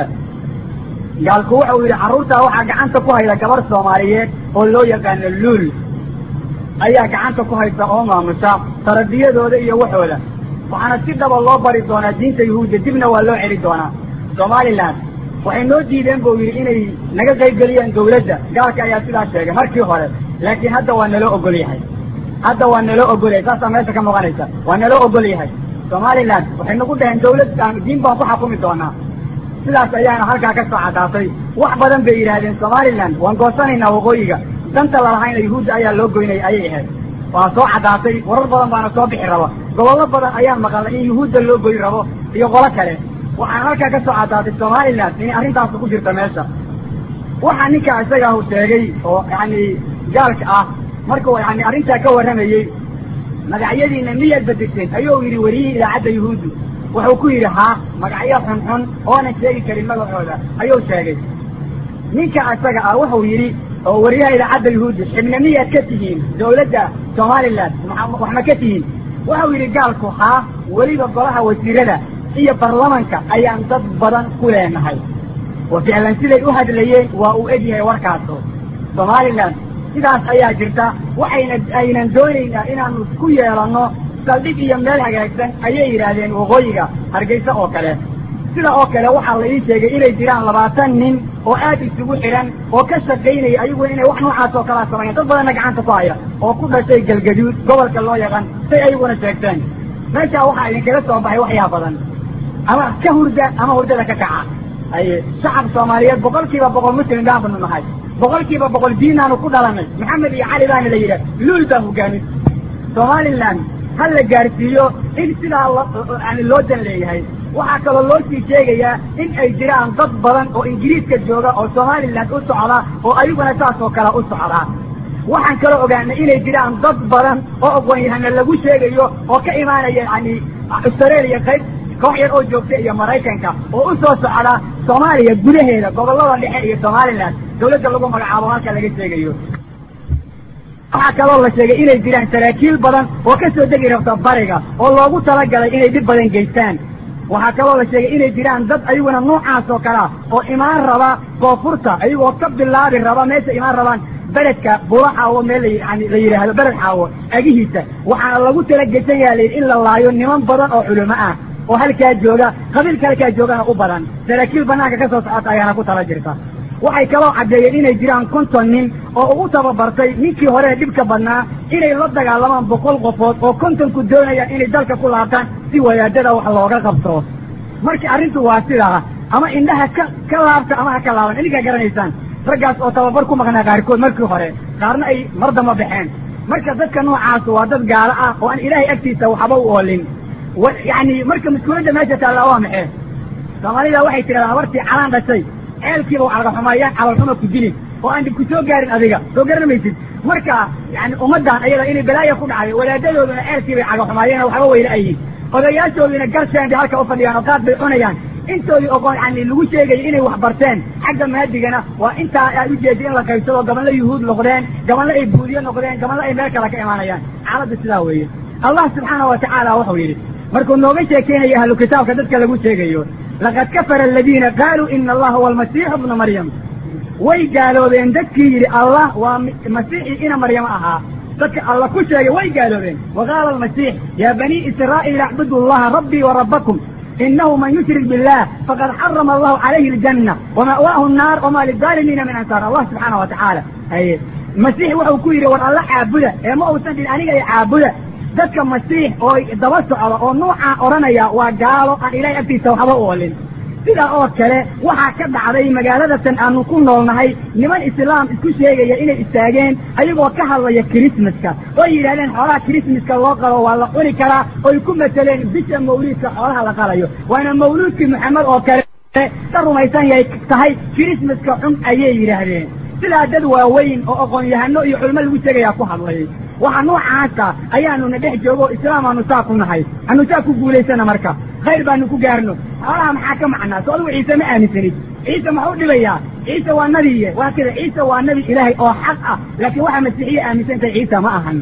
gaalku wuxuu yidhi carruurtaa waxaa gacanta ku hayda gabar soomaaliyeed oo loo yaqaano luul ayaa gacanta ku haysa oo maamusha taradiyadooda iyo waxooda waxaana si dhaba loo bari doonaa diinta yuhuudda dibna waa loo celi doonaa somaliland waxay noo diideen buu yidhi inay naga qaybgeliyaan dawladda gaalka ayaa sidaas sheegay markii hore laakiin hadda waa naloo ogol yahay hadda waa naloo ogol yahay saasaa meesha ka muuqanaysa waa naloo ogol yahay somaliland waxay nagu dhaheen dawlad diin baan ku xakumi doonaa sidaas ayaana halkaa ka soo caddaatay wax badan bay yidhaahdeen somaliland waan goosanaynaa waqooyiga danta lalahayna yuhuudda ayaa loo goynaya ayay ahayd waa soo caddaatay warar badan baana soo bixi raba gobollo badan ayaan maqalnay in yuhuudda loo goyn rabo iyo qolo kale waxaan halkaa ka soo caddaatay somaliland inay arrintaas ku jirta meesha waxaa ninkaa isagaahu sheegay oo yani gaalka ah markuu yani arrintaa ka warramayey magacyadiina miyaad bedeseen ayuu yidhi weriyihii idaacadda yuhuuddu wuxuu ku yidhi haa magacyo xunxun oonan sheegi karin magacooda ayuu sheegay ninka isaga ah wuxuu yidhi oo weriyaha idaacadda yuhuuddu xibna miyaad ka tihiin dawladda somaliland wax ma ka tihiin wuxuu yidhi gaalku haa weliba golaha wasiirada iyo baarlamanka ayaan dad badan ku leenahay wa ficlan siday u hadlayeen waa uu egyahay warkaasu somaliland sidaas ayaa jirta waxayna aynan doonaynaa inaanu ku yeelanno saldhig iyo meel hagaagsan ayay yidhaahdeen waqooyiga hargeysa oo kale sida oo kale waxaa la ii sheegay inay jiraan labaatan nin oo aad isugu xidhan oo ka shaqaynaya ayaguna inay wax noocaas oo kalaa sameeyaan dad badanna gacanta ku haya oo ku dhashay galgaduud gobolka loo yaqaan say ayaguna sheegteen meeshaa waxaa idinkaga soo baxay waxyaa badan ama ka hurda ama hurdada ka kaca aye shacab soomaaliyeed boqol kiiba boqol muslim baanu nahay boqol kiiba boqol diinaanu ku dhalanay maxamed iyo cali baana la yidhah luul baa hogaamin somaliland ha la gaarsiiyo in sidaa yani loo dan leeyahay waxaa kaloo loo sii sheegayaa in ay jiraan dad badan oo ingiriiska jooga oo somaliland u socda oo ayaguna saas oo kale u socdaa waxaan kaloo ogaanay inay jiraan dad badan oo aqoon-yahana lagu sheegayo oo ka imaanaya yani australia qayb koox yar oo joogta iyo maraykanka oo u soo socda soomaaliya gudaheeda gobollada dhexe iyo somaliland dawladda lagu magacaabo halka laga sheegayo waxaa kaloo la sheegay inay jiraan saraakiil badan oo ka soo degi rabta bariga oo loogu talagalay inay dhib badan geystaan waxaa kaloo la sheegay inay jiraan dad ayaguna noocaas oo kalea oo imaan raba koonfurta ayagoo ka bilaabi raba meesha imaan rabaan
beledka buro xaawo meel yani la yidhaahdo beled xaawo agihiisa waxaana lagu tala gesan yaha layidhi in la laayo niman badan oo culimo ah oo halkaa jooga qabiilka halkaa joogana u badan saraakiil banaanka ka soo socota ayaana ku tala jirta waxay kaloo caddeeyeen inay jiraan konton nin oo ugu tababartay ninkii hore dhibka badnaa inay la dagaalamaan boqol qofood oo kontonku doonayaan inay dalka ku laabtaan si wadaadada wax looga qabto marka arrintu waa sidaa ama indhaha ka ka laabta ama ha ka laaban idinkaa garanaysaan raggaas oo tababar ku maqnaa qaarkood markii hore qaarna ay mar damba baxeen marka dadka noocaas waa dad gaalo ah oo aan ilaahay agtiisa waxba u oolin yani marka mas-uuliyadda meesha taalla waa maxee soomaalida waxay tidhahdaa habartii calaan dhashay ceelkiiba u calgaxumaayaan calalxuma ku dilin oo aan ku soo gaarin adiga soo garanamaysid marka yani ummaddan ayada inay balaaya ku dhacday wadaadadooduna ceelkiibay cagaxumaayeen oo waxba weyla ayihin odayaashoodiina garsheen bay halka u fadhiyaan oo qaad bay cunayaan intoodii oqoon yani lagu sheegaya inay wax barteen xagga maadigana waa intaa aad ujeeda in la qaybsado gabanla yuhuud noqdeen gabanla ay buudiye noqdeen gabanla ay meel kale ka imaanayaan xaaladda sidaa weeye allah subxaana wa tacaala wuxuu yidhi markuu nooga sheekeynaya ahlu kitaabka dadka lagu sheegayo laqad kafara aladiina qaaluu ina allaha huwa almasiixu bna maryam way gaaloobeen dadkii yidhi allah waa masiixii ina maryamo ahaa dadka alla ku sheegay way gaaloobeen waqaala almasiix yaa banii israa'iil acbudu allaha rabbii wa rabbakum inahu man yushrik billah faqad xarama allahu calayhi aljanna wama'waahu nnaar wama lidaalimiina min ansaar allah subxaana wa tacaala haye masiix wuxuu ku yidhi war alla caabuda ee ma uusan dhin aniga i caabuda dadka masiix oo daba socda oo nuucaa odhanaya waa gaalo aan ilaahay agtiisa waxba u olin sidaa oo kale waxaa ka dhacday magaaladatan aanu ku noolnahay niman islaam isku sheegaya inay istaageen ayagoo ka hadlaya kirismaska oo yidhahdeen xoolaha kirismaska loo qalo waa la cuni karaa oy ku mateleen bisha mawliidka xoolaha la qalayo waana mawluudkii maxamed oo kale ka rumaysan yahay tahay kirismaska xun ayay yidhaahdeen sidaa dad waaweyn oo aqoon-yahano iyo culimo lagu sheegayaa ku hadlay waxa noocaasa ayaanuna dhex joogo islaam aanu saa ku nahay anu saa ku guulaysana marka khayr baanu ku gaarno xoolaha maxaa ka macnaa so adigu ciise ma aaminsanid ciise maxuu dhibayaa ciise waa nabiye waa kida ciise waa nabi ilaahay oo xaq ah laakiin waxaa masiixiya aaminsantahay ciisa ma ahan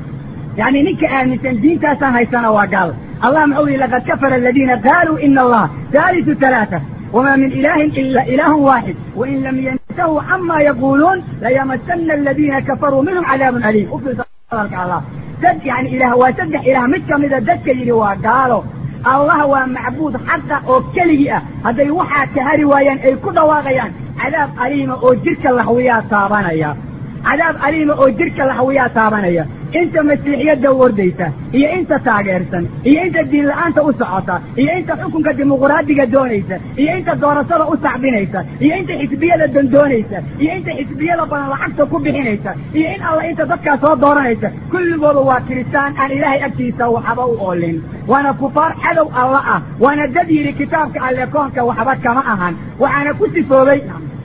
yani ninka aaminsan diintaasaan haysana waa gaal allah muxuu yihi laqad kafara aladiina qaaluu ina allah haalisu talaata wma min ilahin ila ilah waaxid wain lam yantahuu cama yaquluun layamasana aladiina kafaruu minhum cadaabun aliim ufiirsa hadalka allah dad yani ilaah waa saddex ilaah mid kamida dadka yidhi waa gaalo allah waa macbuud xaqa oo keligii ah hadday waxaa ka hari waayaan ay ku dhawaaqayaan cadaab aliima oo jirka laxwiyaa taabanaya cadaab aliima oo jirka laxwiyaa taabanaya inta masiixiyadda wordaysa iyo inta taageersan iyo inta diin la-aanta u socota iyo inta xukunka dimuquraadiga doonaysa iyo inta doorashada u sacbinaysa iyo inta xisbiyada dandoonaysa iyo inta xisbiyada badan lacagta ku bixinaysa iyo in alla inta dadkaa soo dooranaysa kulligooda waa kiristaan aan ilaahay agtiisa waxba u oolin waana kufaar cadow alla ah waana dad yidhi kitaabka alle koonka waxba kama ahan waxaana ku sifoobay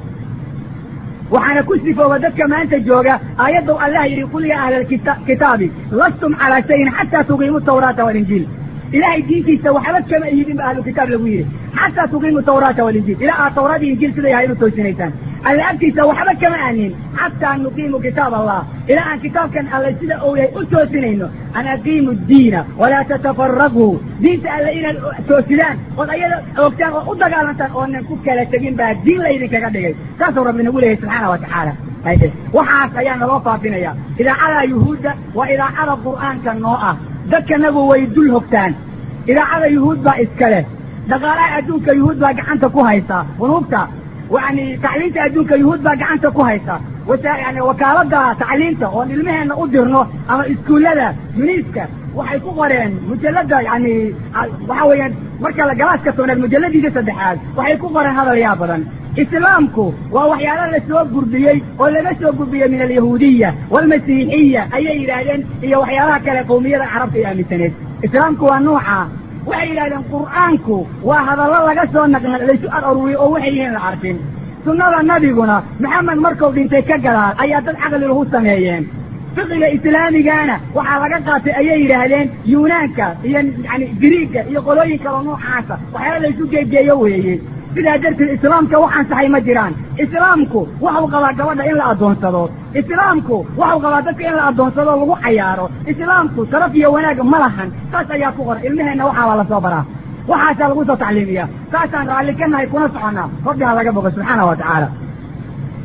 waxaana ku sifooba dadka maanta jooga aayaddow allah yidhi qul yaa ahla kitaabi lastum calaa shayin xataa tuqiimu tawraata walinjiil ilahay diintiisa waxba kama ihidin ba ahlu kitaab lagu yidhi xataa tuqiimu tawraata walinjiil ilaa aad tawraad iyo injiil sida yahay inu toosinaysaan alla agtiisa waxba kama aanin xataa nuqiimu kitaab allah ilaa aan kitaabkan alle sida uu yahay u toosinayno an aqiimu diina walaa tatafaraquu diinta alle inaad toosidaan ood ayada oogtaan oo u dagaalantaan oonan ku kala tegin baa diin laydinkaga dhigay saasuu rabbi nagu leeyahay subxaana wa tacaala waxaas ayaa naloo faafinaya idaacada yuhuudda waa idaacada qur'aanka noo ah dadkanagu way dul hogtaan idaacada yuhuud baa iska leh dhaqaalaha adduunka yuhuud baa gacanta ku haysaa bunuugta yani tacliinta adduunka yuhuud baa gacanta ku haysa yani wakaalada tacliinta oon ilmaheenna u dirno ama iskuullada yuniiska waxay ku qoreen mujalada yani waxa weeyaan marka galaaska tobnaad mujaladiisa saddexaad waxay ku qoreen hadal yaa badan islaamku waa waxyaala la soo gurdiyey oo laga soo gurdiyey min alyahuudiya waalmasiixiya ayay yidhaahdeen iyo waxyaalaha kale qowmiyada carabta ay aaminsaneed islaamku waa nuuca waxay yidhahdeen qur'aanku waa hadallo laga soo naqna laysu ar aruriyey oo waxay yihiin la arkin sunnada nabiguna maxamed markuu dhintay ka gadaal ayaa dad caqli lahu sameeyeen fiqiga islaamigana waxaa laga qaatay ayay yidhaahdeen yunaanka iyo yani griiga iyo qolooyin kaloo noocaasa waxyaala laysu geegeeyo weeye sidaa darteed islaamka wax ansaxay ma jiraan islaamku waxuu qabaa gabadha in la addoonsado islaamku waxuu qabaa dadka in la addoonsado lagu cayaaro islaamku sharaf iyo wanaag ma lahan saas ayaa ku qoran ilmaheenna waxaa baa lasoo baraa waxaasaa lagu soo tacliimiyaa saasaan raalli ka nahay kuna soconnaa rabbi ha laga bogo subxaana wa tacaala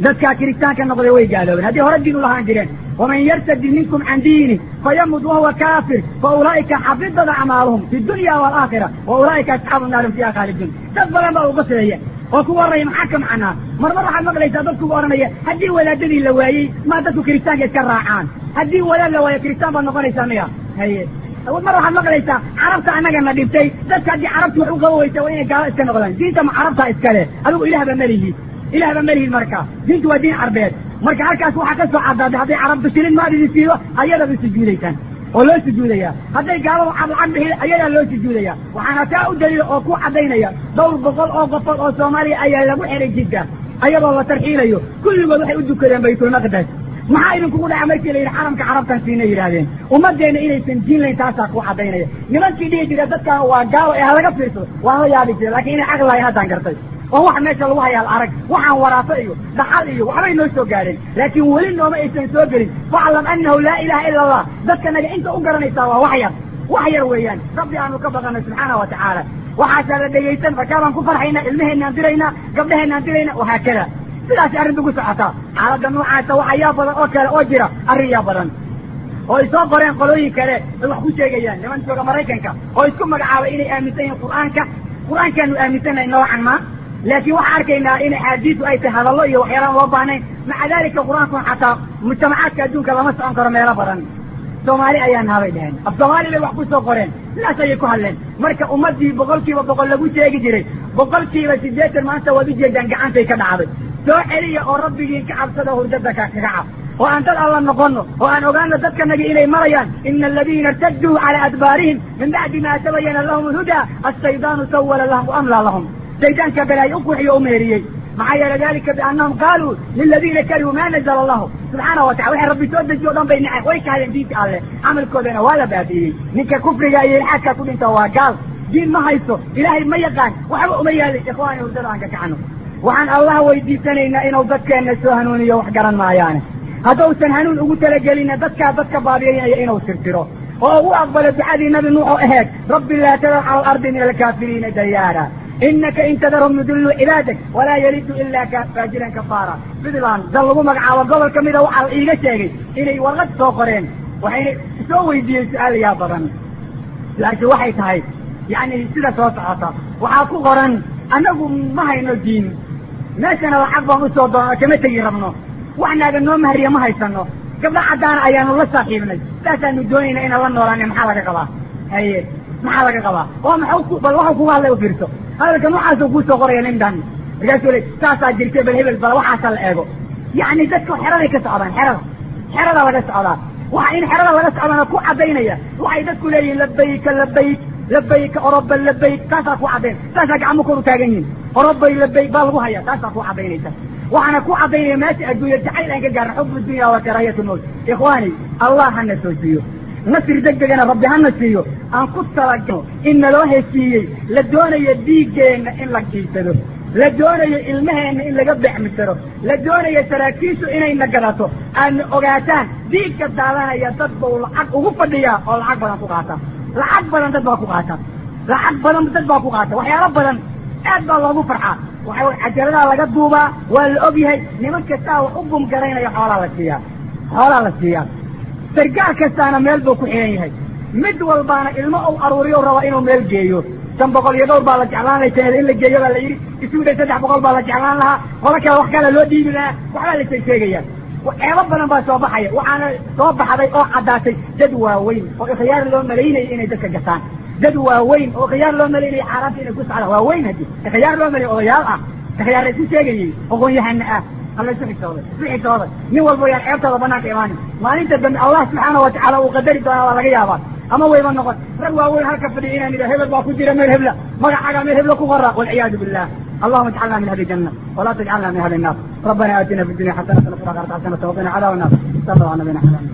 dadkaa kiristaanka noqday way gaaloobeen haddii hore diin u lahaan jireen waman yartadi minkum can diini fayamud wahuwa kaafir fa ulaa'ika xabidat acmaaluhum fi dunya waalaakhira wa ulaa'ika asxaabu naarin fiiha khaalidun dad badan baa uga fileeya oo ku warraya maxaa ka macnaa marmar waxaad maqlaysaa dadkuga odhanaya haddii wadaadadii la waayey maa dadku kiristaanka iska raacaan haddii wadaad la waayo kiristaan baad noqonaysaa miya haye mar waxaad maqlaysaa carabta annagana dhibtay dadka haddii carabtu wax u qaba weysa waa inay gaalo iska noqdaan diinta ma carabtaa iskale adigu ilahba melihi ilahba melihin marka diintu waa diin carbeed marka halkaas waxaa ka soo cadaaday hadday carabtu shilin maad idin siido ayadaba sujuudaysaan oo loo sujuudaya hadday gaaladu cad lacag bixi ayadaa loo sujuudaya waxaana taa u daliila oo ku cadaynaya dhowr boqol oo qofood oo soomaaliya ayaa lagu xihay jidka ayadoo la tarxiilayo kulligood waxay u dukadeen baytulmaqdes maxaa idinkugu dhaca markii la yidhi xaramka carabtan siina yidhaahdeen ummaddeena inaysan diin layn taasaa ku cadaynaya nimankii dhihi jira dadkan waa gaalo ee halaga fiirsado waa la yaabi jira lakin inay caqli lahayn haddaan gartay oo wax meesha lagu hayaal arag waxaan waraaso iyo dhaxal iyo waxbay noo soo gaadheen laakiin weli nooma aysan soo gelin faclam annahu laa ilaha ila allah dadka naga inta u garanaysaa waa wax yar wax yar weeyaan rabbi aanu ka baqano subxaana wa tacaala waxaasaa la dhegaysan markaabaan ku farxaynaa ilmaheenaan diraynaa gabdhaheenaan diraynaa wahaakada sidaasi arrinta ku socotaa xaaladda noocaasa waxa yaa badan oo kale oo jira arrin yaa badan oo ay soo qoreen qolooyin kale ay wax ku sheegayaan niman jooga maraykanka oo isku magacaabay inay aaminsan yihiin qur'aanka qur-aankaanu aaminsannahay noocan ma laakiin waxaan arkaynaa in axaadiisu ay tahay hadallo iyo waxyaalaan loo baahnayn maca dalika qur-aankun xataa mujtamacaadka adduunka lama socon karo meelo badan soomaali ayaa nahabay dhaheen af soomaali bay wax ku soo qoreen sidaas ayay ku hadleen marka ummaddii boqolkiiba boqol lagu sheegi jiray boqolkiiba siddeetan maanta waad ujeedaan gacantay ka dhacday soo celiya oo rabbigiin ka cabsada hurdada ka kaga cab oo aan dad alla noqono oo aan ogaano dadkanagi inay marayaan ina aladiina irtaduu cala adbaarihim min bacdi ma tabayana lahum alhudaa ashaydaanu sawala lahum waamlaa lahum shaydaanka balaayo u kuxiyo u meeriyey maxaa yeele dalika biannahum qaaluu liladiina karihuu ma nazla allahu subxaana wa tacala waxay rabbi soo dejiyo o dhan bay naceen way kahadeen diinta alleh camalkoodana waa la baabi'iyey ninka kufriga iyo ilxaadka ku dhinta waa gaal diin ma haysto ilaahay ma yaqaan waxba uma yaalin ikhwaani hurdada aan ka kacno waxaan allah weydiisanaynaa inuu dadkeenna soo hanuuniyo wax garan maayaane haddausan hanuun ugu talagelinna dadkaa dadka baabiyaynaya inuu tirtiro oo ugu aqbalo ducadii nabi nuux oo aheed rabbi laa tadar cala alardi min alkaafiriina dayaara inaka in tadarhum yudiluu cibaadak walaa yalidu ilaa ka faajiran kafaara puntland dal lagu magacaabo gobol ka mida waxaa la iiga sheegay inay warqad soo qoreen waxayna soo weydiiyeen su-aal yaa badan su-aashu waxay tahay yacni sida soo socota waxaa ku qoran annagu ma hayno diin meeshana lacag baan usoo doona kama tegi rabno wax naaga noo mahriya ma haysano gabdho caddaana ayaanu la saaxiibnay saasaanu doonayna inaan la noolaana maxaa laga qabaa haye maxaa laga qabaa oo maxu bal waxu kuga hadlay u fiirso hadalka noocaasuu kuusoo qoraya nindan markaasuu le saasaa jirtay bal hebel bal waxaasa la eego yacni dadka xeraday ka socdaan xerada xerada laga socdaa waxa in xerada laga socdaana ku caddaynaya waxay dadku leeyihiin labayka labayk labayka oroba labayk taasaa ku caddayn taasaa gacmo kor u taagan yihin orobay labayk baa lagu haya taasaa ku caddaynaysa waxaana ku caddaynaya meesha adduunya jacayl aan ka gaarna xub dunya wa karaahiyat lmowt ikhwaani allah hana soojiyo nasri deg degana rabbi hana siiyo aan ku talagno in naloo heshiiyey la doonayo dhiiggeenna in la kiisado la doonayo ilmaheenna in laga bexmisaro la doonayo saraakiishu inayna gadato aadna ogaataan dhiigka daadanaya dad bau lacag ugu fadhiyaa oo lacag badan ku qaata lacag badan dad baa ku qaata lacag badan dad baa ku qaata waxyaalo badan aad baa loogu farxaa waxa cajaladaa laga duubaa waa la og yahay niman kastaa wax u bumgaraynaya xoolaa la siiyaa xoolaa la siiyaa sargaal kastaana meel buu ku xihan yahay mid walbaana ilmo uu aruuriyo rabaa inuu meel geeyo shan boqol iyo dhowr baa la jeclaan lahay sanada in la geeyo baa la yidhi isugu dhay saddex boqol baa la jeclaan lahaa qola kale wax kale loo dhiibi lahaa waxbaa la sheegsheegaya ceebo badan baa soo baxaya waxaana soo baxday oo caddaatay dad waaweyn oo ikhyaar loo malaynaya inay dadka gataan dad waaweyn oo ikhyaar loo malaynaya xaaraanta inay ku socdaan waaweyn haddi ikhyaar loo malay odayaal ah ikhyaar isu sheegayay aqoon-yahana ah alla isu xisooday isu xisooday nin walba yaan ceebtooda banaanka imaanin maalinta dambe allah subxaana wa tacaala uu qadari doonaa waa laga yaabaa ama wayba noqon rag waaweyn halka fadhiya inaan idha hebel baa ku jira meel hebla magacaaga meel hebla ku qora walciyaadu billah اللهم اجعلنا من اهل الجنه ولا تجعلنا من اهل النار ربنا اتنا في الدنيا حسنه وفي الاخره حسنه وقنا عذاب النار صلى الله على نبينا محمد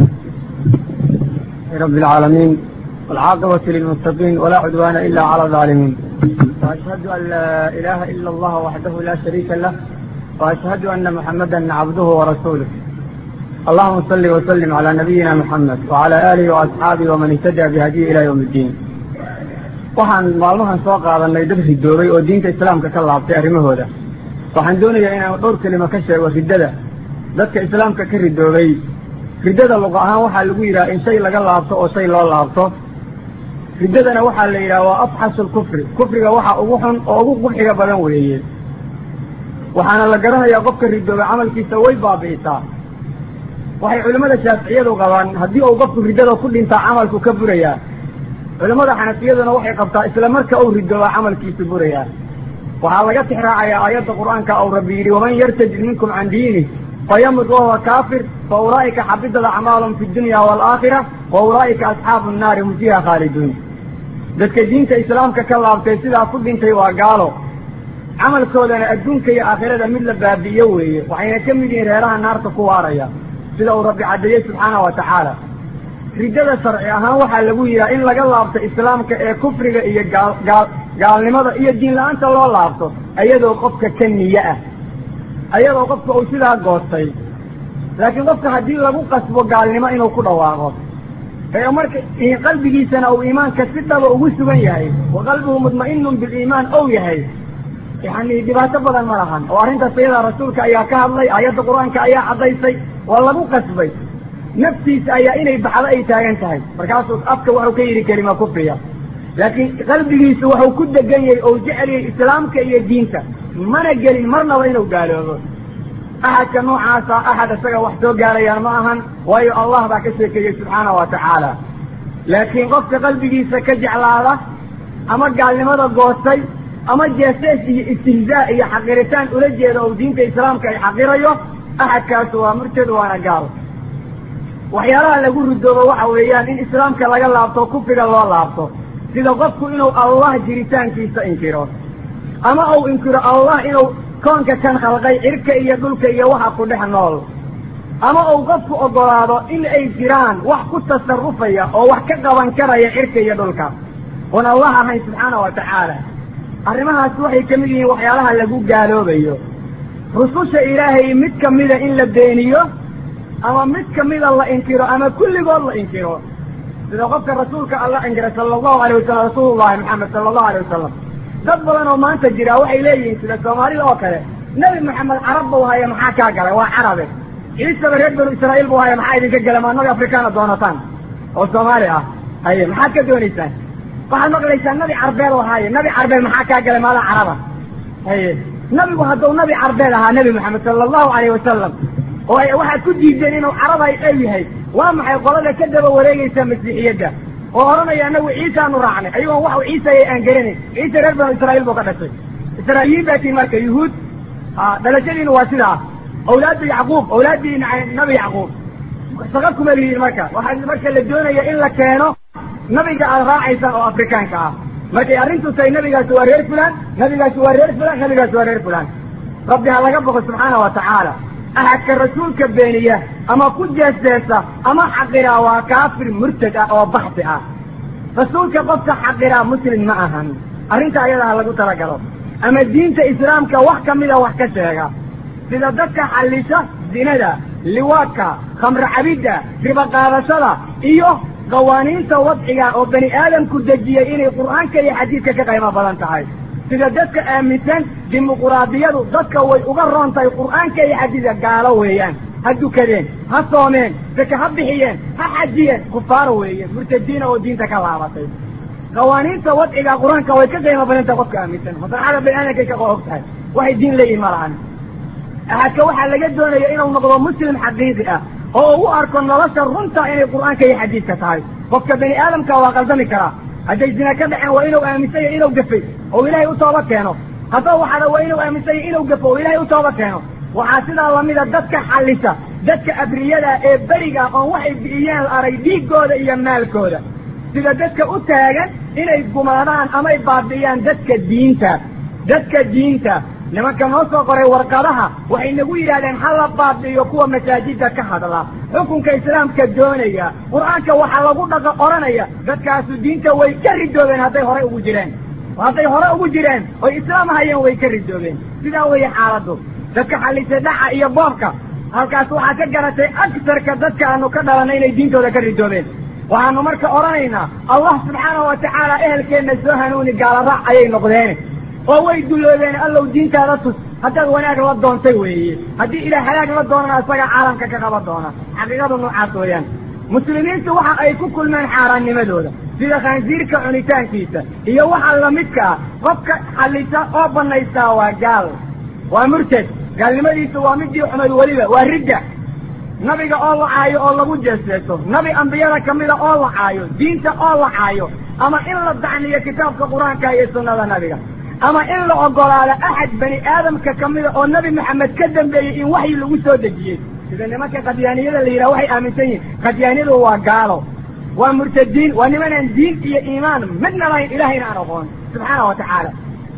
رب العالمين والعاقبة للمتقين ولا عدوان إلا على الظالمين وأشهد أن لا إله إلا الله وحده لا شريك له وأشهد أن محمدا عبده ورسوله اللهم صل وسلم على نبينا محمد وعلى آله وأصحابه ومن اهتدى بهديه إلى يوم الدين waxaan maalmahan soo qaadanay dad ridoobay oo diinta islaamka ka laabtay arrimahooda waxaan doonayaa inaan dhowr kelimo ka sheego riddada dadka islaamka ka ridoobay riddada luqa ahaan waxaa lagu yidhaha in shay laga laabto oo shay loo laabto riddadana waxaa la yidhaha waa afxasu lkufri kufriga waxa ugu xun oo ugu qubxiga badan weeye waxaana la garanayaa qofka ridoobay camalkiisa way baabi'isaa waxay culimmada shaaficiyadu qabaan haddii uu qofku riddada ku dhintaa camalku ka burayaa culimmada xanafiyaduna waxay qabtaa isla marka uu ridoobaa camalkiisu burayaa waxaa laga tixraacayaa aayadda qur'aanka ou rabbi yidhi waman yartajid minkum can diinih fayamut wahuwa kaafir fa ulaa'ika xabidat acmaalum fi dunya waalaakhira wa ulaa'ika asxaabu nnaari hum fiiha khaaliduun dadka diinta islaamka ka laabtay sidaa ku dhintay waa gaalo camalkoodana adduunka iyo aakhirada mid la baabi'iyo weeye waxayna ka mid yihiin reeraha naarta ku waaraya sida uu rabbi caddeeyey subxaana wa tacaala riddada sharci ahaan waxaa lagu yidhaha in laga laabto islaamka ee kufriga iyo gaal gaal gaalnimada iyo diin la-aanta loo laabto ayadoo qofka ka niye ah ayadoo qofka uu sidaa goostay laakiin qofka haddii lagu qasbo gaalnimo inuu ku dhawaaqo ee marka qalbigiisana uu iimaanka si dhaba ugu sugan yahay wa qalbuhu mudma'inun biliimaan ou yahay yani dhibaato badan ma lahan oo arrintaas ayadaa rasuulka ayaa ka hadlay aayadda qur-aanka ayaa caddaysay waa lagu qasbay naftiisa ayaa inay baxdo ay taagan tahay markaasuu afka wuxuu ka yidhi kelima kufriya laakiin qalbigiisu wuxuu ku degan yahay oo jecel yahay islaamka iyo diinta mana gelin marnaba inuu gaaloobo axadka noocaasa axad isaga wax soo gaarayaan ma ahan waayo allah baa ka sheekeeyey subxaana wa tacaala laakiin qofka qalbigiisa ka jeclaada ama gaalnimada goostay ama jeesees iyo istihzaa iyo xaqiritaan ula jeeda oo diinta islaamka ay xaqirayo axadkaasu waa murtad waana gaal waxyaalaha lagu ridoobo waxa weeyaan in islaamka laga laabto kufriga loo laabto sida qofku inuu allah jiritaankiisa inkiro ama uu inkiro allah inuu koonka kan khalqay cirka iyo dhulka iyo waxa ku dhex nool ama uu qofku ogolaado in ay jiraan wax ku tasarufaya oo wax ka qaban karaya cirka iyo dhulka oon allah ahayn subxaana wa tacaala arrimahaas waxay ka mid yihiin waxyaalaha lagu gaaloobayo rususha ilaahay mid kamida in la beeniyo ama mid kamida la inkiro ama kulligood la inkiro sida qofka rasuulka alla inkira sala allahu alayh wasalam rasuulullahi maxamed sala allahu alayh wasalam dad badan oo maanta jira waxay leeyihiin sida soomaalida oo kale nebi maxamed carab buu haya maxaa kaa galay waa carabe ciisaba reer banu israa'iil buu haya maxaa idinka gala maad nabi afrikaana doonataan oo soomaali ah haye maxaad ka doonaysaan waxaad maqlaysaa nabi carbeed oo haaye nabi carbeed maxaa kaa galay maadaa caraba haye nabigu hadduu nabi carbeed ahaa nebi maxamed sala allahu alayh wasalam oo waxaad ku diideen inuu carabay ew yahay waa maxay qolada ka daba wareegaysa masiixiyadda oo odhanaya anagu ciisaanu raacnay ayagoon waxu ciisaya aan garanayn ciise reer banu israa'iil buu ka dhashay israa'iiliyiin baa tiin marka yuhuud dhalashadiina waa sidaa awlaadda yacquub awlaaddii nabi yacquub shaqa kuma lihiin marka waxaa marka la doonaya in la keeno nabiga aad raacaysaan oo afrikaanka ah markay arrintu tahay nabigaasi waa reer fulaan nabigaasi waa reer fulaan nabigaasi waa reer fulaan rabbi ha laga boqo subxaana wa tacaala axadka rasuulka beeniya ama ku jeesjeesa ama xaqiraa waa kaafir murtad ah oo baxsi ah rasuulka qofka xaqiraa muslim ma ahan arrinta ayada ha lagu talagalo ama diinta islaamka wax kamida wax ka sheega sida dadka xallisha zinada liwaadka khamro cabidda ribo qaadashada iyo qawaaniinta wadciga oo bani aadamku dejiyey inay qur'aanka iyo xadiidka ka qaymo badan tahay sida dadka aaminsan dimuquraadiyadu dadka way uga roon tahay qur'aanka iyo xadiidka gaalo weeyaan ha dukadeen ha soomeen saka ha bixiyeen ha xajiyeen kufaaro weeye murtadiina oo diinta ka laabatay qawaaniinta wadciga qur-aanka way ka qiimo badan tahay qofka aaminsan maslaxada bani aadamkay ka og tahay waxay diin leeyihin ma lahan axadka waxaa laga doonaya inuu noqdo muslim xaqiiqi ah oo u arko nolosha runta inay qur'aanka iyo xadiidka tahay qofka bani aadamka waa qaldami karaa hadday zina ka dhaceen waa inuu aaminsan yahy inuu gafay oo ilaahay u tooba keeno haddaba waxaana waa inuu aaminsan yahy inuu gafo oo ilaahay u tooba keeno waxaa sidaa lamida dadka xallisa dadka abriyada ee beriga oon waxay bi'iyeen la arag dhiiggooda iyo maalkooda sida dadka u taagan inay gumaadaan amay baabi'iyaan dadka diinta dadka diinta nimanka noo soo qoray warqadaha waxay nagu yidhahdeen ha la baabi'iyo kuwa masaajidda ka hadla xukunka islaamka doonaya qur-aanka waxaa lagu dhaqa odhanaya dadkaasu diinta way ka ridoobeen hadday horey ugu jireen hadday hore ugu jireen oy islaam hayeen way ka ridoobeen sidaa weeye xaaladdu dadka xallisay dhaca iyo boobka halkaas waxaa ka garatay agsarka dadka aanu ka dhalanay inay diintooda ka ridoobeen waxaanu marka odhanaynaa allah subxaana wa tacaala ehelkeenna soo hanuuni gaalaraac ayay noqdeen oo way dulloobeen allow diintaada tus
haddaad wanaag la doontay weeye haddii ilaah halaag la doonana isagaa caalamka ka qaban doona xaqiiqadu noocaas weeyaan muslimiintu waxa ay ku kulmeen xaaraannimadooda sida khansiirka cunitaankiisa iyo waxa lamidka ah qofka xallisa oo banaystaa waa gaal waa murtad gaalnimadiisu waa midii xumayd weliba waa ridda nabiga oo la caayo oo lagu jeeseeso nabi ambiyada kamida oo la caayo diinta oo la caayo ama in la dacniyo kitaabka qur-aanka iyo sunnada nabiga ama in la ogolaado axad bani aadamka kamida oo nabi maxamed ka dambeeyey in waxyi lagu soo dejiyey sida nimanka qadyaaniyada la yidhaha waxay aaminsan yihin qadyaaniyadu waa gaalo waa murtadiin waa nimanaan diin iyo iimaan midna lahayn ilahayna aan aqoon subxaana wa tacaala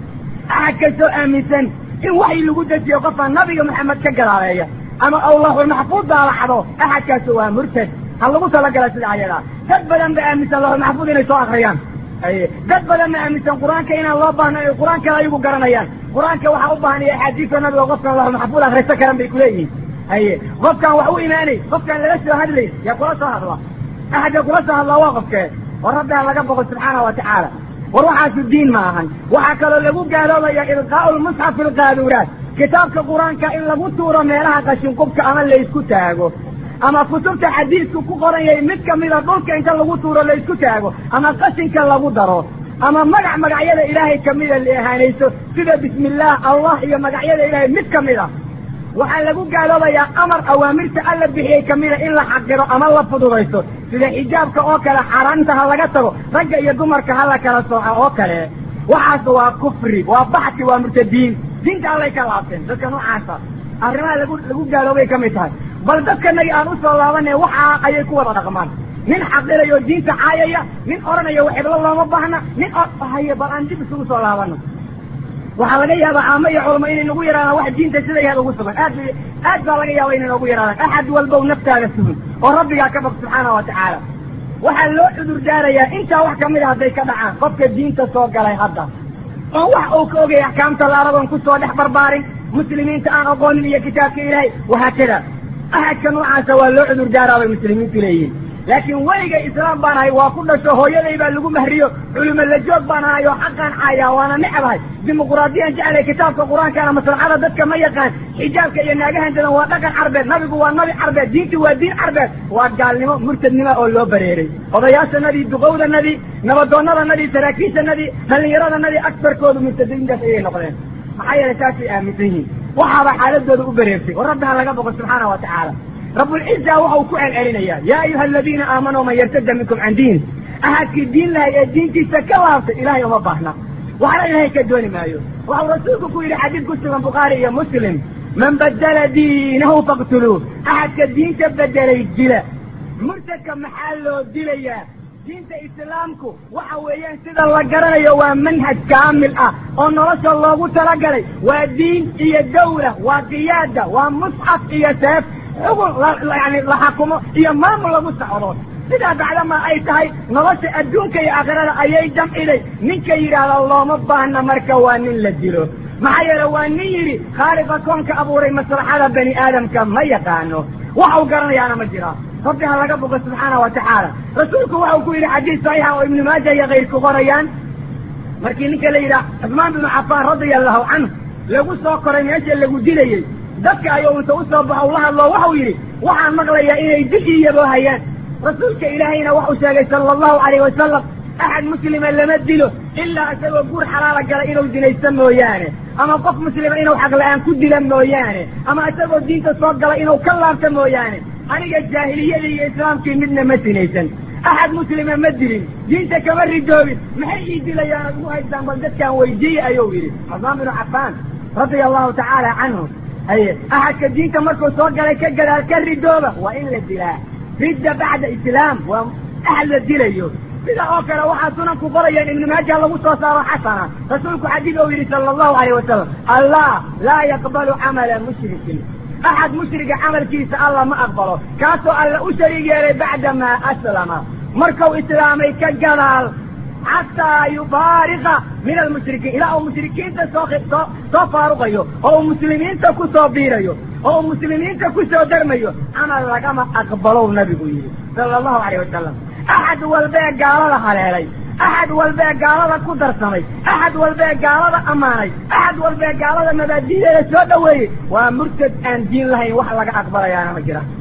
axad kastoo aaminsan in waxyi lagu dejiyo qofka nabiga maxamed ka gadaaleeya ama awlaxulmaxfuud daalaxdo axadkaasu waa murtad ha lagu talagala sida ayadaa dad badan ba aaminsan laxulmaxfuud inay soo akriyaan aye dad badan ma aaminsan qur-aanka inaan loo baahno ay qur-aankada ayagu garanayaan qur-aanka waxaa u baahan iyo axaadiista nabiga qofkan laxulmaxfuud akrista karan bay kuleeyihiin haye qofkaan wax u imaanay qofkaan lala soo hadlay yaa kula soo hadla axadka kula soo hadlaa waa qofkee oo rabbiaan laga boqo subxaana wa tacaala war waxaasu diin ma ahan waxaa kaloo lagu gaaloobaya ilqaau lmusxaf fi lqaaduuraat kitaabka qur-aanka in lagu tuuro meelaha qashinqubka ama laysku taago ama kutubta xadiidku ku qoran yahay mid kamida dhulka inta lagu tuuro laysku taago ama qashinka lagu daro ama magac magacyada ilaahay kamida la ahaanayso sida bismi illaah allah iyo magacyada ilaahay mid kamid a waxaa lagu gaaloobayaa amar awaamirta alla bixiyey kamida in la xaqiro ama la fududaysto sida xijaabka oo kale xaaraanta ha laga tago ragga iyo dumarka ha la kala sooco oo kale waxaas waa kufri waa baxsi waa murtadiin diinta allay ka laabteen dadka noocaasa arrimaha lagu lagu gaaloobay ka mid tahay bal dadkanagi aan usoo laabanay waxaa ayay ku wada dhaqmaan nin xaqirayo diinta caayaya nin odhanayo waxiblo looma baahna nin haye bal aan dib isugu soo laabano waxaa laga yaabaa caamo iyo culamo inay nagu yaraadaan wax diinta sida yaad ugu sugan aad aad baa laga yaaba inay noogu yaraadaan axad walbow naftaada sugin oo rabbigaa ka bog subxaana wa tacaala waxaa loo cudur daarayaa intaa wax kamid a hadday ka dhacaan qofka diinta soo galay hadda oon wax uu ka ogay axkaamta laaradoon kusoo dhex barbaarin muslimiinta aan aqoonin iyo kitaabka ilaahay wahaakada axadka noocaasa waa loo cudur daaraa bay muslimiintu leeyihin laakiin weliga islaam baan ahay waa ku dhasho hooyaday baa lagu mahriyo culimo la joog baan ahay oo xaqaan caayaa waana necbahay dimuquraadiyaan jeclay kitaabka qur-aankaana maslaxada dadka ma yaqaan xijaabka iyo naagahan dadan waa dhaqan carbeed nabigu waa nabi carbeed diinti waa diin carbeed waa gaalnimo murtadnimo oo loo bareeray odayaashanadii duqowdanadii nabadoonnadanadii saraakiishanadii dhallinyaradanadii agtarkoodu murtadiintaas ayay noqdeen maxaa yeelay saasay aaminsan yihiin waxaaba xaaladooda u bareertay oo rabbi ha laga boqo subxaana wa tacaala rabulciza waxau ku celcelinayaa yaa ayuha aladiina aamanuu man yartada minkum can diin ahadkii diin lahay ee diintiisa ka laabtay ilahay uma baahna waxna ilahay ka dooni maayo waxau rasuulku ku yidhi xadiid ku sugan bukhaari iyo muslim man badala diinahu faqtuluuh ahadka diinta bedelay dila murtadka maxaa loo dilayaa diinta islaamku waxa weeyaan sida la garanayo waa manhaj kaamil ah oo nolosha loogu talagalay waa diin iyo dawla waa qiyaada waa musxaf iyo seef xugun yani la xakumo iyo maamul lagu socdo sidaa bacdama ay tahay nolosha adduunka iyo aakhirada ayay jamciday ninka yidhaahda looma baahna marka waa nin la dilo maxaa yeele waa nin yidhi khaaliqa koonka abuuray maslaxada bani aadamka ma yaqaano waxau garanayaana ma jira rabbi ha laga boqo subxaana wa tacaala rasuulku waxau ku yidhi xadiis saxiixa oo ibnu maaja iyo kayrku qorayaan markii ninka la yidhaha cusmaan binu cafaan radia allahu canhu lagu soo koray meesha lagu dilayey dadka ayuu inta usoo baxo ula hadloo waxau yidhi waxaan maqlayaa inay dil iyaboo hayaan rasuulka ilaahayna waxuu sheegay sala allahu calayh wasalam axad muslima lama dilo ilaa isagoo guur xalaala gala inuu dinaysto mooyaane ama qof muslima inuu xaq la-aan ku dila mooyaane ama isagoo diinta soo gala inuu ka laabto mooyaane aniga jaahiliyada iyo islaamkii midna ma sinaysan axad muslima ma dilin diinta kama ridoobin maxay ii dilayaan ad ugu haystaan bal dadkaan weydiiye ayuu yidhi cusmaan binu cafaan radia allahu tacaala canhu haye axadka diinta markuu soo galay ka gadaal ka ridooba waa in la dilaa ridda bacda islaam waa axad la dilayo sida oo kale waxaa sunanku qorayaan ibnu maaja lagu soo saaro xasana rasuulku xadiid ou yidhi sala allahu alayh wasalam allah laa yaqbalu camala mushrikin axad mushriga camalkiisa alla ma aqbalo kaasoo alla u shariig yeelay bacdamaa aslama markuu islaamay ka gadaal xataa yubaariqa min almushrikiin ilaa uu mushrikiinta soo soo soo faaruqayo oo uu muslimiinta ku soo biirayo oo uu muslimiinta ku soo darmayo camal lagama aqbalow nabigu yidhi sala allahu alayh wasalam axad walbee gaalada haleelay axad walbee gaalada ku darsamay axad walbee gaalada ammaanay axad walbee gaalada mabaadideeda soo dhoweeyey waa murtad aan diin lahayn wax laga aqbalayaana ma jira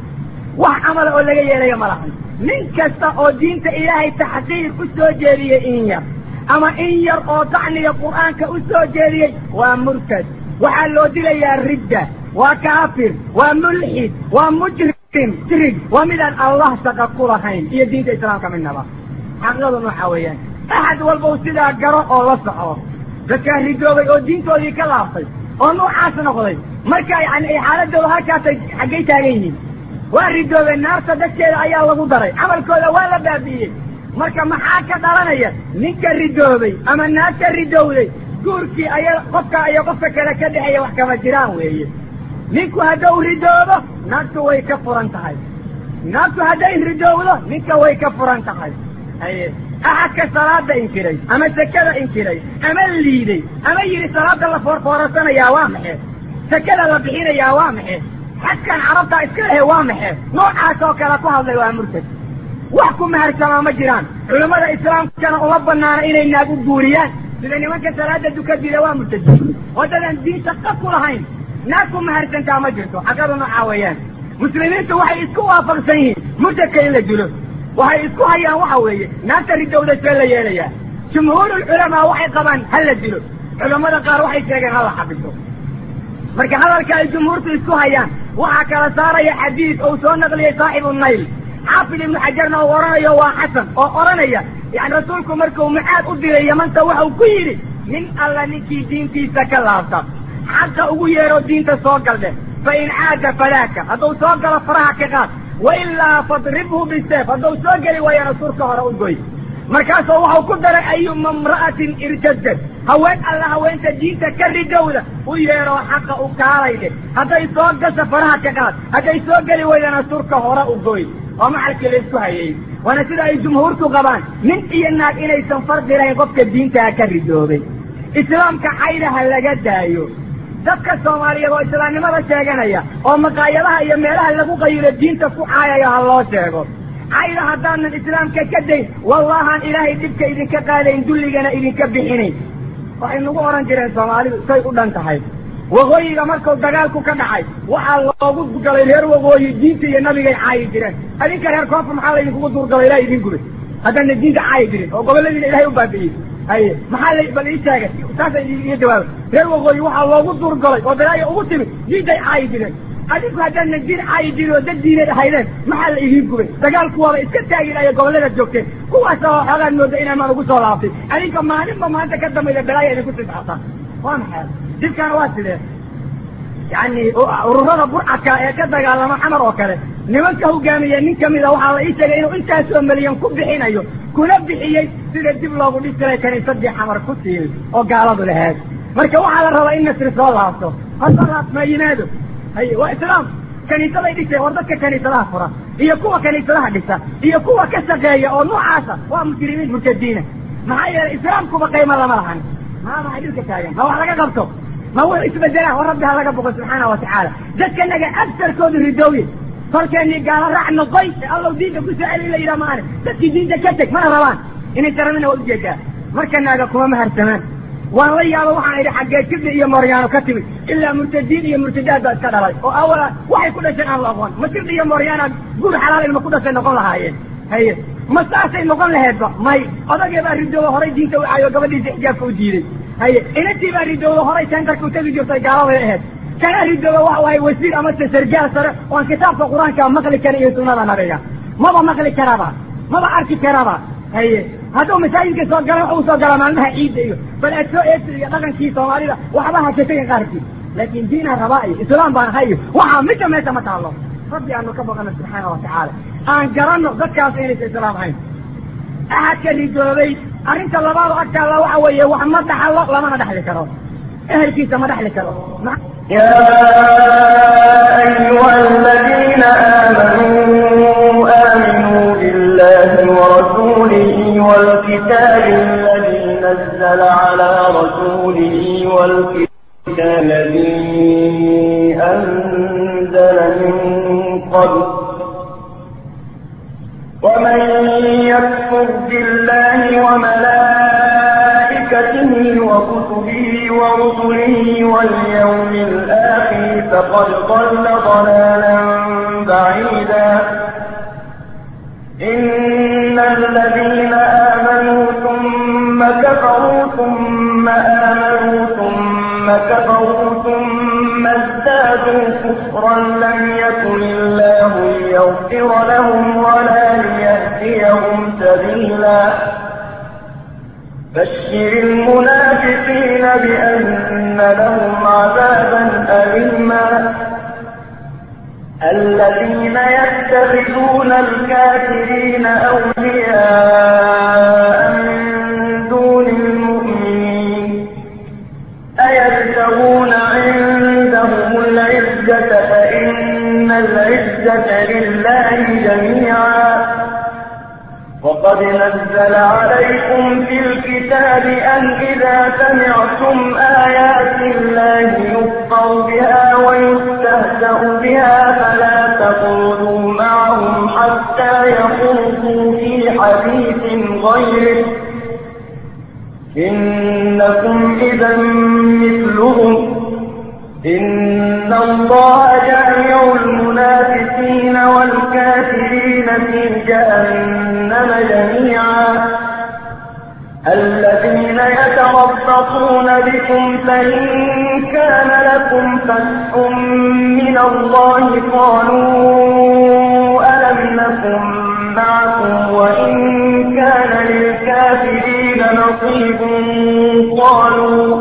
wax camala oo laga yeelayo ma lahan nin kasta oo diinta ilaahay taxqiir u soo jeediyey in yar ama in yar oo dacniga qur'aanka u soo jeediyey waa murtad waxaa loo dilayaa ridda waa kaafir waa mulxid waa mujrim jirig waa midaan allah shaqa ku lahayn iyo diinta islaamka midnaba xaqiiqadu nooxa weeyaan axad walbow sidaa garo oo la soco dadkaa ridoobay oo diintoodii ka laaftay oo noocaas noqday marka yani ay xaaladooda halkaasay xaggay taagan yihiin waa ridoobeen naarta dadkeeda ayaa lagu daray camalkooda waa la baabi'iyey marka maxaa ka dhalanaya ninka ridoobay ama naagta ridowday guurkii aya qofka iyo qofka kale ka dhexeeya wax kama jiraan weeye ninku hadduu ridoobo naagtu way ka furan tahay naagtu hadday ridoowdo ninka way ka furan tahay haye axadka salaada inkiray ama sekada inkiray ama liiday ama yidhi salaada la foorfoorasanayaa waa maxe sekada la bixinayaa waa maxe xadkan carabtaa iska lehe waa maxe noocaas oo kale ku hadlay waa murtad wax ku maharsamaa ma jiraan culammada islaamkana uma banaana inay naag u guuriyaan sida nimanka salaada dukadida waa murtadiin waddadan diin shaqa ku lahayn naag ku maharsantaa ma jirto xaqadu noocaa weeyaan muslimiintu waxay isku waafaqsan yihiin murtadka in la dilo waxay isku hayaan waxa weeye naagta ridowda see la yeelayaa jumhuurulculamaa waxay qabaan ha la dilo culammada qaar waxay sheegeen ha la xabiso marka hadalka ay jumhuurtu isku hayaan waxaa kala saaraya xadiid ou soo naqliyey saaxibu nayl xaafid ibnu xajarna uu odhanayo waa xasan oo odhanaya yani rasuulku markuu mucaad u diray yamanta waxau ku yidhi nin alla ninkii diintiisa ka laabta xaqa ugu yeero diinta soo galdhe fa in caada fadaaka hadduu soo galo faraha ka qaad wailaa fadribhu biseef hadduu soo geli waayana surka hore u goy markaasoo waxau ku daray ayuma imra'atin irtadad haween alla haweenta diinta ka ridowda u yeeroo xaqa u kaalaydhe hadday soo gasho faraha ka qaad hadday soo geli waydana surka hore u goy oo maxalkii la isku hayay waana sida ay jumhuurtu qabaan nin iyo naag inaysan fardi lahayn qofka diintaha ka ridoobay islaamka caydaha laga daayo dadka soomaaliyeed oo islaamnimada sheeganaya oo maqaayadaha iyo meelaha lagu qayilo diinta ku caayayo ha loo sheego cayda haddaanan islaamka ka dayn wallahaan ilaahay dhibka idinka qaadayn dulligana idinka bixinayn waxay nagu odhan jireen soomaalidu say u dhan tahay waqooyiga markuu dagaalku ka dhacay waxaa loogu galay reer waqooyi diinta iyo nabigay caayi jireen adinka reer koonfur maxaa laydinkugu duurgalay ilaha idin gubay haddaana diinta caayi jirin oo goboladiina ilahay u baabi'iyey haye maxaa la bal ii sheegay saasa iga jawaaba reer waqooyi waxaa loogu duurgalay oo dalaaya ugu timid diintay caayi jireen adinku haddaana diin caayi jirin oo dad diineed ahaydeen maxaa la idiin gubay dagaalku waaba iska taagi lahayo gobollada joogteen kuwaasa oo xoogaad mooda inaamaan ugu soo laaftay adinka maalinba maanta ka dambayda balaaya idinku siscota waa maxay dibkaana waa sidee yani ururada burcadka ee ka dagaalama xamar oo kale nimanka hogaamiya nin kamida waxaa la ii sheegay inuu intaasoo milyan ku bixinayo kuna bixiyey sida dib loogu dhisiray kaniisadii xamar ku siiyey oo gaaladu lahaad marka waxaa la rabaa in nasri soo laabto hasoo laabma yimaado haye waa islaam kaniisaday dhisay war dadka kaniisadaha fura iyo kuwa kaniisadaha dhisa iyo kuwa ka shaqeeya oo noocaasa waa muslimiin murtadiina maxaa yeelay islaamkuba qaymo lama lahan maa maxay dhilka taagan ma wax laga qabto ma wuxuu isbedelaa war rabbi ha laga boqo subxaana wa tacaala dadkanaga agsarkoodu ridooye kolkeenii gaalo raac noqoy ee allow diinta ku soo celi la yidhaha maane dadkii diinta ka teg mana rabaan inay taramina waa ujeedaa marka naaga kuma maharsamaan waan la yaaba waxaan idhi xaggee jibli iyo mooryaano ka timid ilaa murtadiin iyo murtadaad baa iska dhalay oo awala waxay ku dhasheen aan la aqoon ma jibli iyo mooryaana guur xalaal ilma ku dhashay noqon lahaayeen haye ma saasay noqon laheedba may odagee baa ridooba horay diinta u caayo gabadhiisa xijaabka u diiday haye inantii baa ridooba horay tentarka utagi jirtay gaaladay aheyd kana ridooba waxa wahay wasiir amase sargaal sare oan kitaabka qur-aanka maqli karin iyo sunada nabiga maba maqli karaba maba arki karaba haye hadduu masaajidka soo gala waxa uu soo galaa maalmaha ciidda iyo bal aad soo eegta iyo dhaqankii soomaalida waxba hakatagan qaarkii laakin diinaan rabaa iyo islaam baan ahay iyo waxaa midda meesha ma taallo rabbi aanu ka baqano subxaana wa tacaala aan garanno dadkaas inaysa islaam ahayn axadka ridoobay arrinta labaado agtaalla waxa weeye wax ma dhaxalo lamana dhexli karo ehelkiisa ma dhexli karo
يا أيها الذين آمنوا آمنوا بالله ورسوله والكتاب الذي نزل على رسوله والكتاب الذي أنزل من قبل ومن يكفر بالله به ورسله واليوم الآخر فقد ضل ضلالا بعيدا إن الذين آمنوا ثم كفروا ثم آمنوا ثم كفروا ثم ازدادوا كفرا لم يكن الله ليغفر لهم ولا ليهديهم سبيلا بشر المنافقين بأن لهم عذابا أليما الذين يتخذون الكافرين أولياء من دون المؤمنين أيبتغون عندهم العزة فإن العزة لله جميعا وقد نزل عليكم في الكتاب أن إذا سمعتم آيات الله يكفر بها ويستهزأ بها فلا تقولوا معهم حتى يخوضوا في حديث غيره إنكم إذا مثلهم إن الله جامع المنافقين والكافرين في جهنم جميعا الذين يتربصون بكم فإن كان لكم فتح من الله قالوا ألم نكن معكم وإن كان للكافرين نصيب قالوا